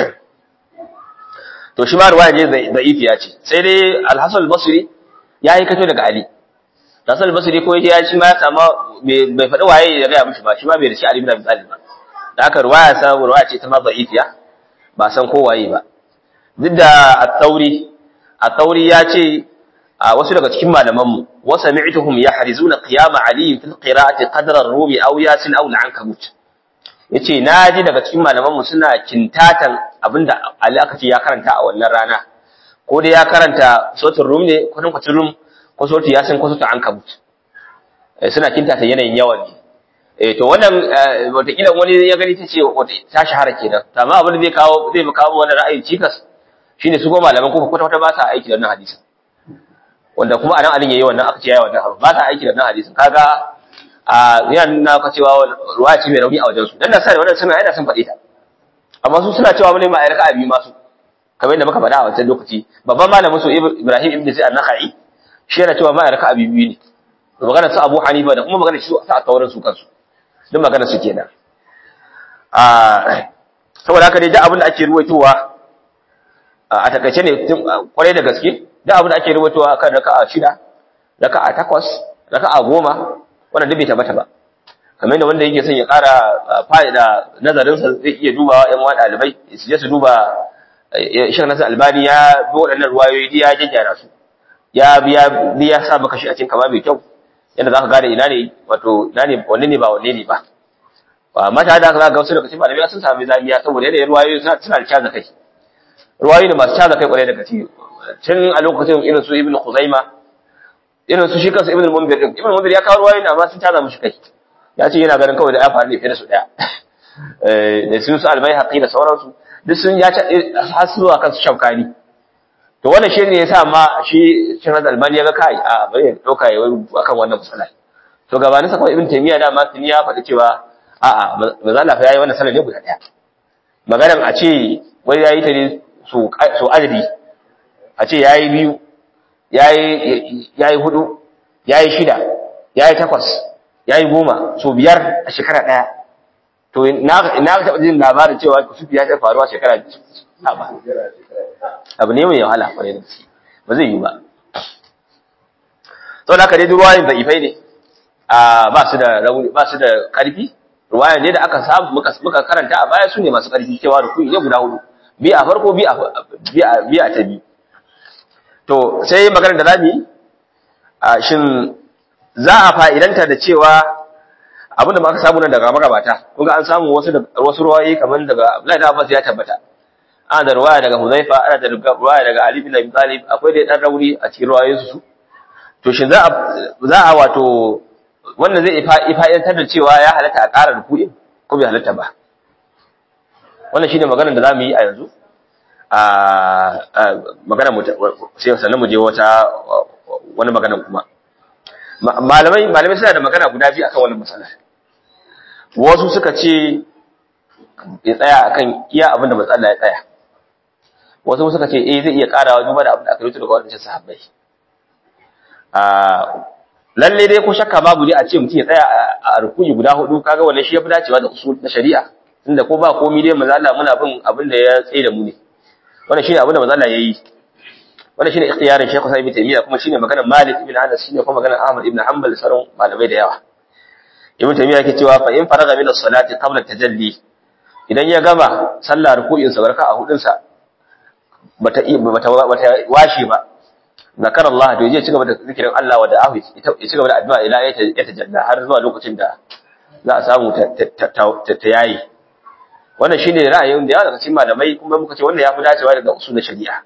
to shi ma ruwaya ne da'ifiya ce sai dai Al-Hasan Al-Basri ya yi kato daga Ali Rasul Basri ko ya shi ma ya sama bai faɗi waye ya gaya mishi ba shi ma bai da shi Ali bin Abi Talib ba da haka ruwaya sa ruwaya ce ta ma da'ifiya ba san ko waye ba duk da at-Tauri at-Tauri ya ce a wasu daga cikin malaman mu wa sami'tuhum yahrizuna qiyam Ali fil qira'ati qadra ar-rumi aw yasin aw al-ankabut yace naji daga cikin malaman mu suna kintatan abinda Ali aka ce ya karanta a wannan rana ko dai ya karanta suratul rum ne ko kwacin rum ko sautu ya san ko sautu an kabut suna kinta ta yanayin yawan ne eh to wannan wataƙila wani ya gani ta ce ta shahara kenan amma abin da zai kawo zai kawo wani ra'ayi cikas shine su goma malaman kufa kwata kwata ba sa aiki da wannan hadisin wanda kuma anan alin yayi wannan aka ce yayi wannan abu ba sa aiki da wannan hadisin kaga a yana nuna ka cewa ruwaya ce mai rauni a wajen su dan da sai wannan suna yana sun faɗi ta amma su suna cewa mun ma ayyuka abi masu kamar yadda muka faɗa a wancan lokaci babban malamin su Ibrahim ibn Zaid an-Nakhai shi yana cewa ma ayyuka abi biyu ne magana su Abu Hanifa da kuma magana su a tauran su kansu duk magana su kenan a saboda haka dai duk abin da ake ruwaitowa a takaice ne kwarai da gaske duk abin da ake ruwaitowa akan raka'a shida raka'a takwas raka'a goma wannan duk bai tabbata ba kamar yadda wanda yake son ya ƙara fa'ida nazarinsa zai iya dubawa ƴan wani ɗalibai su je su duba shan nasar albani ya bi waɗannan ruwayoyi ya gyaggyara su ya biya ya sa maka shi a cikin kama mai kyau yadda za ka gane ina ne wato ina ne wanne ne ba wanne ne ba ba mata da aka ga wasu daga cikin malamai sun sami zamiya saboda yadda ruwayoyi suna da caza kai ruwayoyi ne masu caza kai kwarai daga ciki tun a lokacin irin su ibnu khuzaima irin su shi kansa ibnu munzir din ibnu munzir ya kawo ruwayoyi amma sun caza mushi kai ya ce yana ganin kawai da ya faru ne fiye da su daya da sun su albai haƙi da sauransu duk sun ya har zuwa kansu shaukani to wannan shi ne yasa ma shi shin albani ya ga kai a bari ya dauka ya akan wannan matsala to gabanin sa kawai ibn taymiya da ma tuni ya faɗi cewa a a manzo Allah fa yayi wannan sallah ne guda daya maganar a ce wai yayi ta ne so so adadi a ce yayi biyu yayi yayi hudu yayi shida yayi takwas yayi goma so biyar a shekara daya to na na taɓa jin labarin cewa kusufi ya ta faruwa shekara ba abu ne mai wahala kwarai da gaske ba zai yi ba sau da aka dai ruwayin da ifai ne ba su da rauni ba su da ƙarfi ruwayan ne da aka samu muka karanta a baya su ne masu ƙarfi cewa da kuyi ne guda hudu bi a farko bi a ta bi to sai maganar da zamu yi shin za a fa'idanta da cewa abinda ma aka samu nan daga magabata kun ga an samu wasu wasu ruwayi kamar daga Abdullahi da Abbas ya tabbata ana da ruwaya daga Huzaifa ana da ruwaya daga Ali bin Abi Talib akwai dai dan rauni a cikin ruwayoyin su to shin za a za a wato wannan zai ifa'idantar da cewa ya halatta a ƙara ruku'in ko bai halatta ba wannan shine maganar da zamu yi a yanzu a magana mu sai sannan mu je wata wani magana kuma malamai malamai suna da magana guda biyu akan wannan matsala wasu suka ce ya tsaya akan iya abin da matsala ya tsaya wasu suka ce eh zai iya karawa duba da abin da aka rubuta daga wadannan sahabbai a lalle dai ko shakka babu dai a ce mutum ya tsaya a rukuyi guda hudu kaga wannan shi ya fi dacewa da usul na shari'a tunda ko ba komai dai manzo Allah muna bin abin da ya tsaye da mu ne wannan shine abin da manzo Allah yayi wannan shine ikhtiyarin Sheikh Sa'id ibn Taymiyyah kuma shine maganar Malik ibn Anas shine kuma maganar Ahmad ibn Hanbal da sauran malamai da yawa Ibn Taymiyyah yake cewa fa in faraga min as-salati qabla tajalli idan ya gama sallar ruku'in sa barka a hudun sa bata bata bata washe ba zakar Allah to yaje cigaba da zikirin Allah wa da'ahu ya cigaba da addu'a ila ya tajalla har zuwa lokacin da za a samu ta yayi wannan shine ra'ayin da yawa daga cikin malamai kuma muka ce wannan ya fi dacewa daga usul na shari'a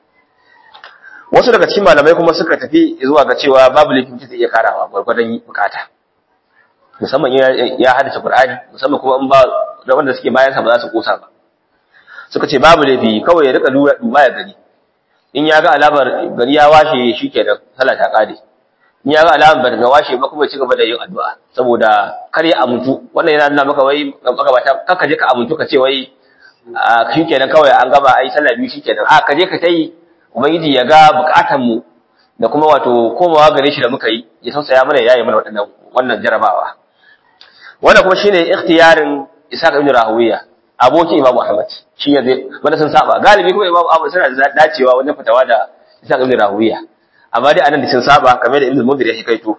wasu daga cikin malamai kuma suka tafi zuwa ga cewa babu laifin zai iya karawa gwargwadon bukata musamman ya haddace Qur'ani musamman kuma in ba da wanda suke bayan sa ba za su kosa ba suka ce babu laifi kawai ya rika lura duba ya gani in ya ga alamar gari ya washe shikenan sallah ta kare in ya ga alamar ba ga washe ba kuma ya ci gaba da yin addu'a saboda kar ya amuntu wannan yana nuna maka wai magabata kaka je ka amuntu ka ce wai shikenan kawai an gaba ai sallah biyu shikenan a ka je ka tayi ubangiji ya ga bukatan mu da kuma wato komawa gare shi da muka yi ya tausaya mana yayi mana waɗannan wannan jarabawa wannan kuma shine ikhtiyarin Isa ibn Rahawiya abokin Imam Ahmad shi ya zai wanda sun saba galibi kuma Imam Ahmad suna da dacewa wajen fitawa da Isa ibn Rahawiya amma dai anan da sun saba kamar da Ibn Mundhir ya hikaito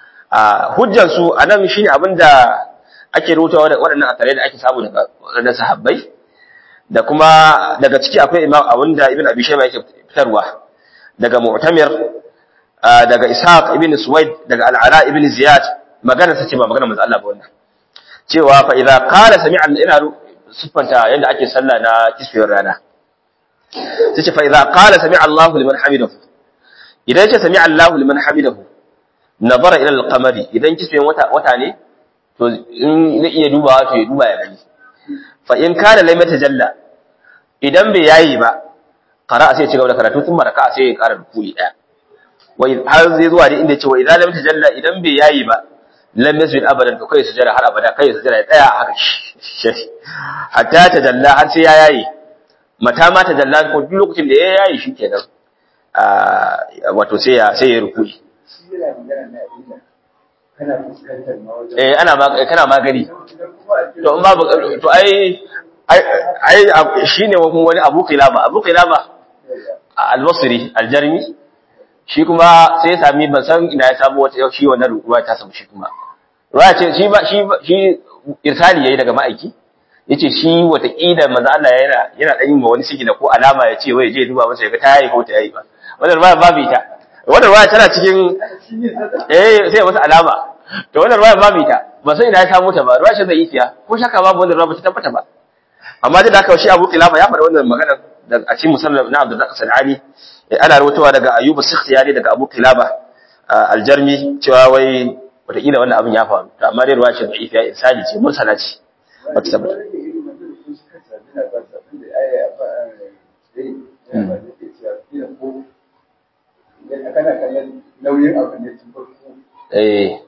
a hujjar su anan shine abinda ake rutawa da waɗannan asarai da ake samu daga waɗannan sahabbai da kuma daga ciki akwai Imam abinda Ibn Abi Shayba yake fitarwa daga Mu'tamir daga Ishaq ibn Suwaid daga Al-Ala ibn Ziyad magana sace ba magana manzo Allah ba wannan cewa fa idza qala sami'a ina siffanta yanda ake sallah na kisfiyar rana sace fa idza qala sami'a Allahu liman hamidahu idan yace sami'a Allahu liman hamidahu nazara ila al-qamari idan kisfiyar wata wata ne to in zai iya dubawa to ya duba ya gani fa in kana lam yatajalla idan bai yayi ba qara'a sai ya ci gaba da karatu tun maraka sai ya ƙara ruku'i daya wai har zai zuwa da inda ya ce wa idan lam tajalla idan bai yayi ba lam yasjud abadan to kai sujada har abada kai sujada ya tsaya haka hatta tajalla har sai ya yayi mata ma tajalla ko duk lokacin da ya yayi shikenan wato sai ya sai ya ruku'i eh ana kana magani to in babu to ai ai shine wani Abu Qilaba Abu Qilaba al-Basri al-Jarmi shi kuma sai ya sami ban san ina ya samu wata shi wannan ruwa ta samu shi kuma ruwa ce shi ba shi shi irsali yayi daga ma'aiki yace shi wata kila manzo Allah yana yana dan yin wani sigina ko alama ya ce wai je duba masa ya ga ta yayi ko ta yayi ba wannan ruwa babu ita wannan ruwa tana cikin eh sai masa alama to wannan ruwa babu ita ba sai ina ya samu ta ba ruwa ce zai isiya ko shaka babu wannan ruwa ba ta tabbata ba amma da haka shi Abu Qilaba ya faɗa wannan magana da a cikin musannaf na Abdul Sanani ana rawaitowa daga Ayyub Sikhtiyani daga Abu Qilaba aljarmi cewa wai wataƙila wannan abin ya faru to amma dai ruwa ce da ifiya insani ce mursala ce ba ta tabbata eh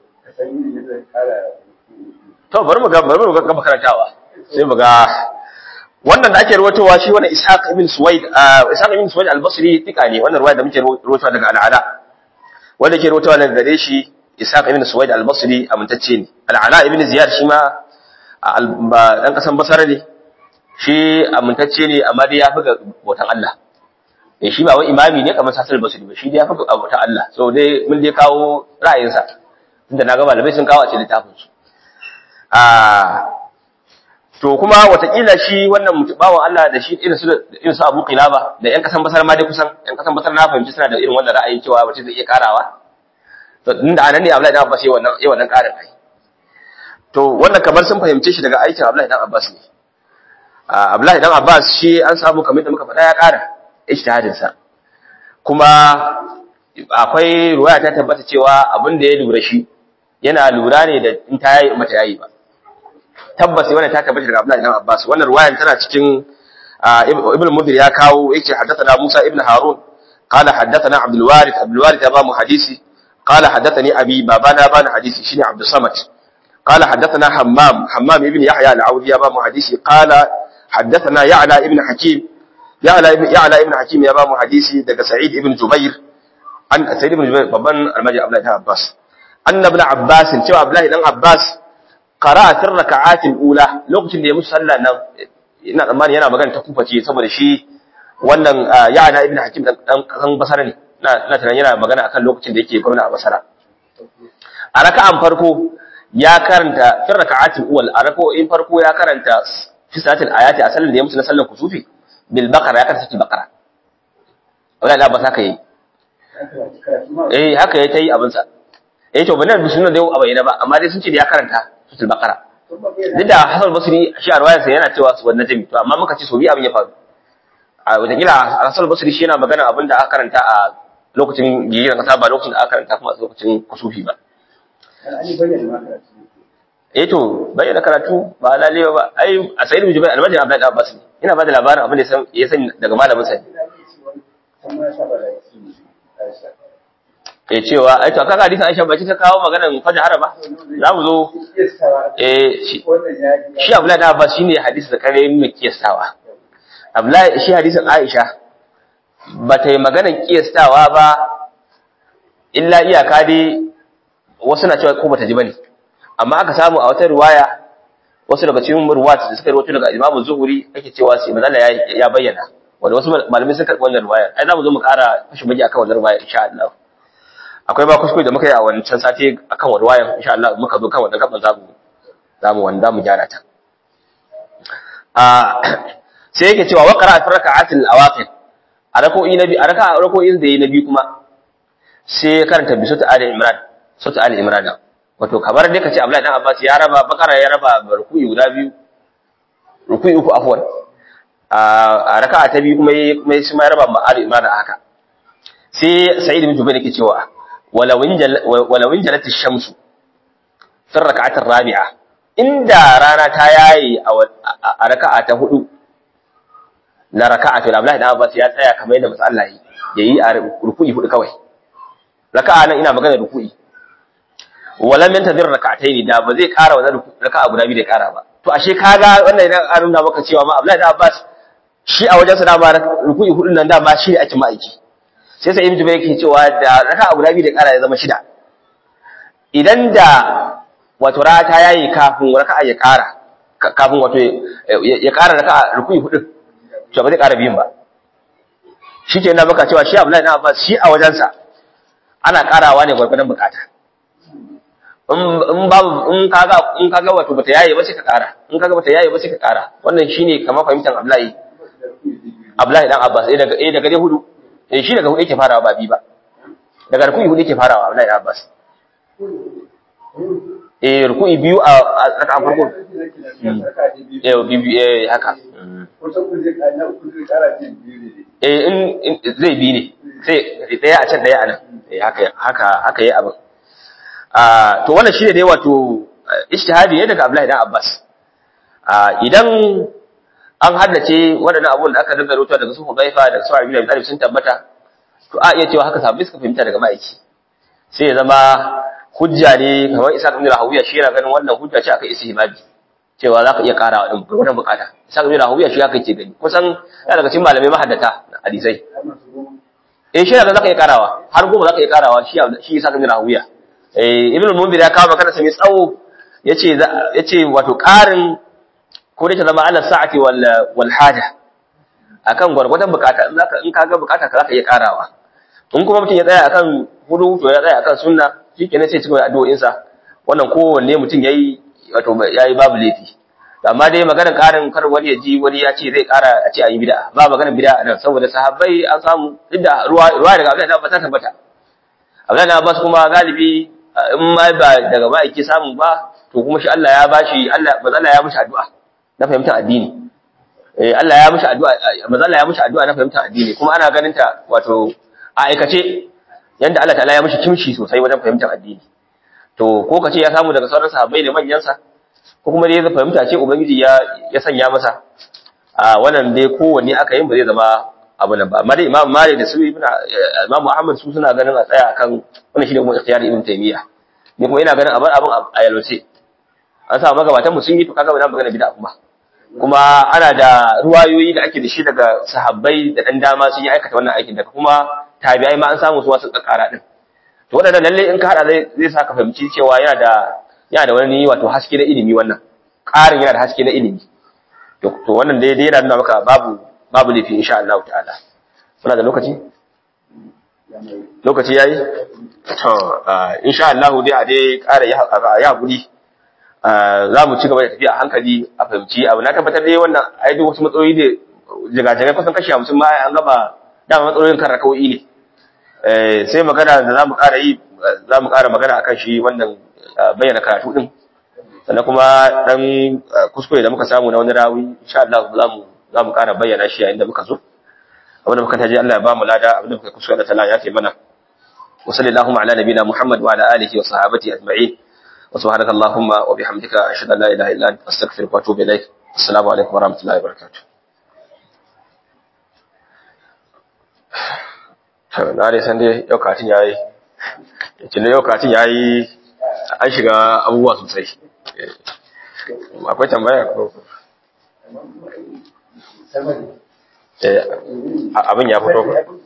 to bari mu ga bari mu ga makarantawa sai mu ga wannan da ake ruwatowa shi wannan Ishaq ibn Suwaid Ishaq ibn Suwaid al-Basri tika ne wannan ruwaya da muke ruwatowa daga al-Ala wanda ke ruwatowa daga gare shi Ishaq ibn Suwaid al-Basri amintacce ne al-Ala ibn Ziyad shi ma dan kasan Basra ne shi amintacce ne amma dai ya fi ga bautan Allah eh shi ba wai imami ne kamar Sasal Basri ba shi dai ya fi ga bautan Allah so dai mun dai kawo ra'ayinsa tunda na ga malamai sun kawo a cikin littafin su a to kuma watakila shi wannan mutum bawan Allah da shi irin su irin su Abu Qilaba da ƴan kasan Basra ma dai kusan ƴan kasan Basra na fahimci suna da irin wannan ra'ayi cewa mutum zai iya karawa to inda anan ne Abdullahi dan Abbas yayi wannan yayi wannan karin ai to wannan kamar sun fahimce shi daga aikin Abdullahi dan Abbas ne Abdullahi dan Abbas shi an samu kamar da muka faɗa ya kara ijtihadin sa kuma akwai ruwaya ta tabbata cewa abin da ya lura shi yana lura ne da in ta yayi mata yayi ba tabbas wannan ta tabbata daga Abdullahi ibn Abbas wannan ruwayan tana cikin Ibn Mudhir ya kawo yake haddathana Musa ibn Harun qala haddathana Abdul Warith Abdul Warith ya ba mu hadisi qala haddathani abi babana bana hadisi shine Abdul Samad qala haddathana Hammam Hammam ibn Yahya al-Audi ya ba mu hadisi qala haddathana Ya'la ibn Hakim Ya'la ibn Ya'la ibn Hakim ya ba mu hadisi daga Sa'id ibn Jubair an Sa'id ibn Jubair babban almaji Abdullahi ibn Abbas anna ibn Abbas cewa Abdullahi dan Abbas qara'a fi raka'atil ula lokacin da ya musu sallah nan ina tsammani yana magana ta kufa ce saboda shi wannan yana ibn hakim dan kan basara ne ina ina tunanin yana magana akan lokacin da yake gwamna a basara a raka'an farko ya karanta fi raka'atil uwal a raka'o'in farko ya karanta fi salatil ayati a sallar da ya musu na sallar kusufi bil baqara ya karanta salatul baqara wala la ba saka yi eh haka ya tayi abin sa eh to bane sunan da yau a bayyana ba amma dai sun ce da ya karanta suratul baqara duk da Hassan Basri shi a ruwayarsa yana cewa su wannan jami to amma muka ce so bi abin ya faru a wataƙila Hassan Basri shi yana magana abin da aka karanta a lokacin gigiran kasa ba lokacin da aka karanta kuma a lokacin kusufi ba eh to bayyana karatu ba lalle ba ai a sayyid bin jubair almajin abdullahi abbas ne ina ba da labarin abin da ya sani daga malamin sa ya cewa ai to kaga hadisin Aisha ba ta kawo maganar fajr ba za mu zo eh shi shi Abdullahi da Abbas shine hadisi da kare mai kiyastawa Abdullahi shi hadisin Aisha ba ta yi maganar kiyastawa ba illa iyaka dai wasu na cewa ko bata ji bane amma aka samu a wata riwaya wasu daga cikin ruwat da suka rawaito daga Imam Zuhri ake cewa sai manzo ya bayyana wanda wasu malamai sun karɓi wannan riwaya ai za mu zo mu ƙara fashi baki akan wannan riwaya insha Allah akwai ba kuskure da muka yi a wancan sati akan warwayan insha Allah muka zo kan wannan gaban zamu zamu wanda mu gyara ta a sai yake cewa wa qara'a fi raka'atil awaqit a rako'i nabi a raka'a rako'in da yayi nabi kuma sai ya karanta bi sura ali imran sura ali imran wato kamar dai kace Abdullahi dan Abbas ya raba bakara ya raba ruku'i guda biyu ruku'i uku afwan a raka'a ta biyu kuma kuma shi ma ya raba ma ali imran haka sai sa'id bin jubair yake cewa walawin jalati shamsu fi raka'atir rabi'a inda rana ta yayi a raka'a ta hudu na raka'a to Abdullahi dan Abbas ya tsaya kamar yadda manzo Allah yayi a ruku'i hudu kawai raka'a nan ina magana ruku'i walam yantazir raka'atayn da ba zai ƙara wannan raka'a guda biyu da ƙara ba to ashe kaga wannan idan an nuna maka cewa ma Abdullahi dan Abbas shi a wajen sa da ba ruku'i hudun nan da ma shi ake ma'aiki sai sai Ibn Jubayr yake cewa da raka'a guda biyu da ƙara ya zama shida idan da wato rata yayi kafin raka'a ya ƙara kafin wato ya ƙara raka'a ruku'i hudun to ba zai ƙara biyun ba shi ke na baka cewa shi Abdullahi dan Abbas shi a wajensa ana ƙarawa ne gwargwadon bukata in babu in kaga in kaga wato bata yaye ba sai ka ƙara in kaga bata yaye ba sai ka ƙara wannan shine kamar fahimtar Abdullahi Abdullahi dan Abbas eh daga eh daga dai hudu eh shi daga hudu yake farawa ba bi ba daga ruku'i hudu yake farawa Abdullahi dan Abbas eh ruku'i biyu a raka farko eh biyu eh haka eh in zai bi ne sai daya a can daya a nan eh haka haka haka yi abin ah to wannan shine dai wato ijtihadi ne daga Abdullahi dan Abbas ah idan an haddace waɗannan abun da aka dinga rubuta daga su Hudayfa da su Abi Talib sun tabbata to a iya cewa haka sahabbai suka fahimta daga ma'aiki sai ya zama hujja ne kamar Isa ibn Rahawiya shi yana ganin wannan hujja ce aka istihbabi cewa za ka iya karawa din wannan bukata Isa ibn Rahawiya shi haka yake gani kusan yana daga cikin malamai mahaddata hadisai eh shi yana za ka iya karawa har goma za ka iya karawa shi shi Isa ibn Rahawiya eh Ibn Munzir ya kawo magana sa mai tsawo yace yace wato karin ko da ta zama ala sa'ati wal wal haja akan gwargwadon bukata in zaka in kaga bukata ka zaka iya karawa in kuma mutum ya tsaya akan hudu to ya tsaya akan sunna shikenan sai cikin addu'o'in sa wannan kowanne mutum yayi wato yayi babu laifi amma dai maganar karin kar wani ya ji wani ya ce zai kara a ce ayi bid'a ba maganar bid'a nan saboda sahabbai an samu inda ruwa ruwa daga Abdullahi Abbas ta tabbata Abdullahi Abbas kuma galibi in ma ba daga ma'aiki samu ba to kuma shi Allah ya bashi Allah manzo Allah ya mishi addu'a na fahimtar addini eh Allah ya mishi addu'a manzo Allah ya mishi addu'a na fahimtar addini kuma ana ganin ta wato a aikace yanda Allah ta'ala ya mishi kimshi sosai wajen fahimtar addini to ko kace ya samu daga sauran sahabbai da manyan sa ko kuma dai ya fahimta ce ubangiji ya ya sanya masa a wannan dai kowanne aka yin ba zai zama abu nan ba amma dai Imam Malik da su Ibn Imam Muhammad su suna ganin a tsaya akan wannan shine kuma ikhtiyar Ibn Taymiyyah ni kuma ina ganin a bar abin a yalwace an sa magabatan mu sun yi to kaga ba magana bid'a kuma kuma ana da ruwayoyi da ake da shi daga sahabbai da dan dama sun yi aikata wannan aikin daga kuma tabi'ai ma an samu su wasu kakara din to wadannan lalle in ka hada zai zai saka fahimci cewa yana da yana da wani wato haske na ilimi wannan ƙarin yana da haske na ilimi to to wannan dai dai yana nuna maka babu babu lafi insha Allah ta'ala muna da lokaci lokaci yayi to insha Allah dai a dai ƙara ya hakuri za mu ci gaba da tafiya a hankali a fahimci abu na tabbatar dai wannan ai duk wasu matsaloli ne jigajigai kusan kashi hamsin ma an gaba dama matsalolin kan rakawoyi ne sai magana da za mu ƙara yi za mu ƙara magana akan shi wannan bayyana karatu din sannan kuma dan kuskure da muka samu na wani rawi insha Allah za mu za mu ƙara bayyana shi yayin da muka zo abin da muka taji Allah ya ba mu lada abin da muka kuskure da tala ya ce mana wa sallallahu ala nabiyina Muhammad wa ala alihi wa sahabati ajma'in وسبحانك اللهم وبحمدك أشهد أن لا إله إلا أنت أستغفرك وأتوب إليك السلام عليكم ورحمة الله وبركاته na dai san dai yau katin ya yi cin yau katin ya yi an shiga abubuwa sosai akwai tambaya ko abin ya fito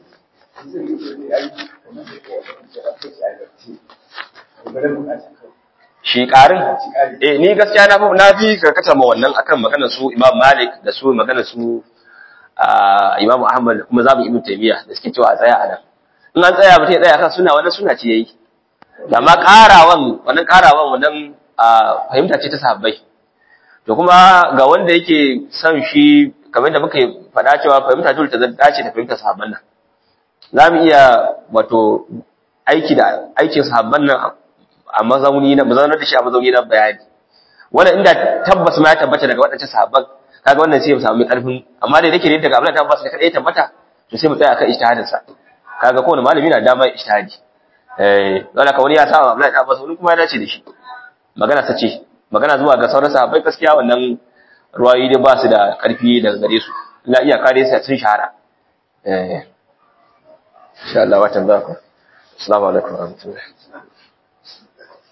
shi ƙarin? Eh, ni gaskiya na fi na fi karkata ma wannan akan maganar su Imam Malik da su maganar su Imam Ahmad kuma zamu Ibn Taymiyyah da suke cewa a tsaya a nan. In an tsaya mutum ya tsaya kan suna wannan suna ce yayi. Amma ƙarawan wannan ƙarawan wannan fahimta ce ta sahabbai. To kuma ga wanda yake son shi kamar da muka faɗa cewa fahimta dole ta dace da fahimtar sahabban nan. Za mu iya wato aiki da aikin sahabban nan a mazauni na mazaunar da shi a mazauni na bayani wannan inda tabbas ma ya tabbata daga waɗancan sahabban kaga wannan sai mu samu mai karfin amma da yake ne daga Abdullahi tabbas da kadai tabbata to sai mu tsaya akan ijtihadin sa kaga kowane malami na dama ijtihadi eh don haka wani ya sa Abdullahi tabbas wani kuma ya dace da shi magana ta ce magana zuwa ga sauran sahabbai gaskiya wannan ruwayoyi dai ba su da karfi daga gare su na iya kare sai sun shahara eh insha Allah watan ba ku assalamu alaikum wa rahmatullahi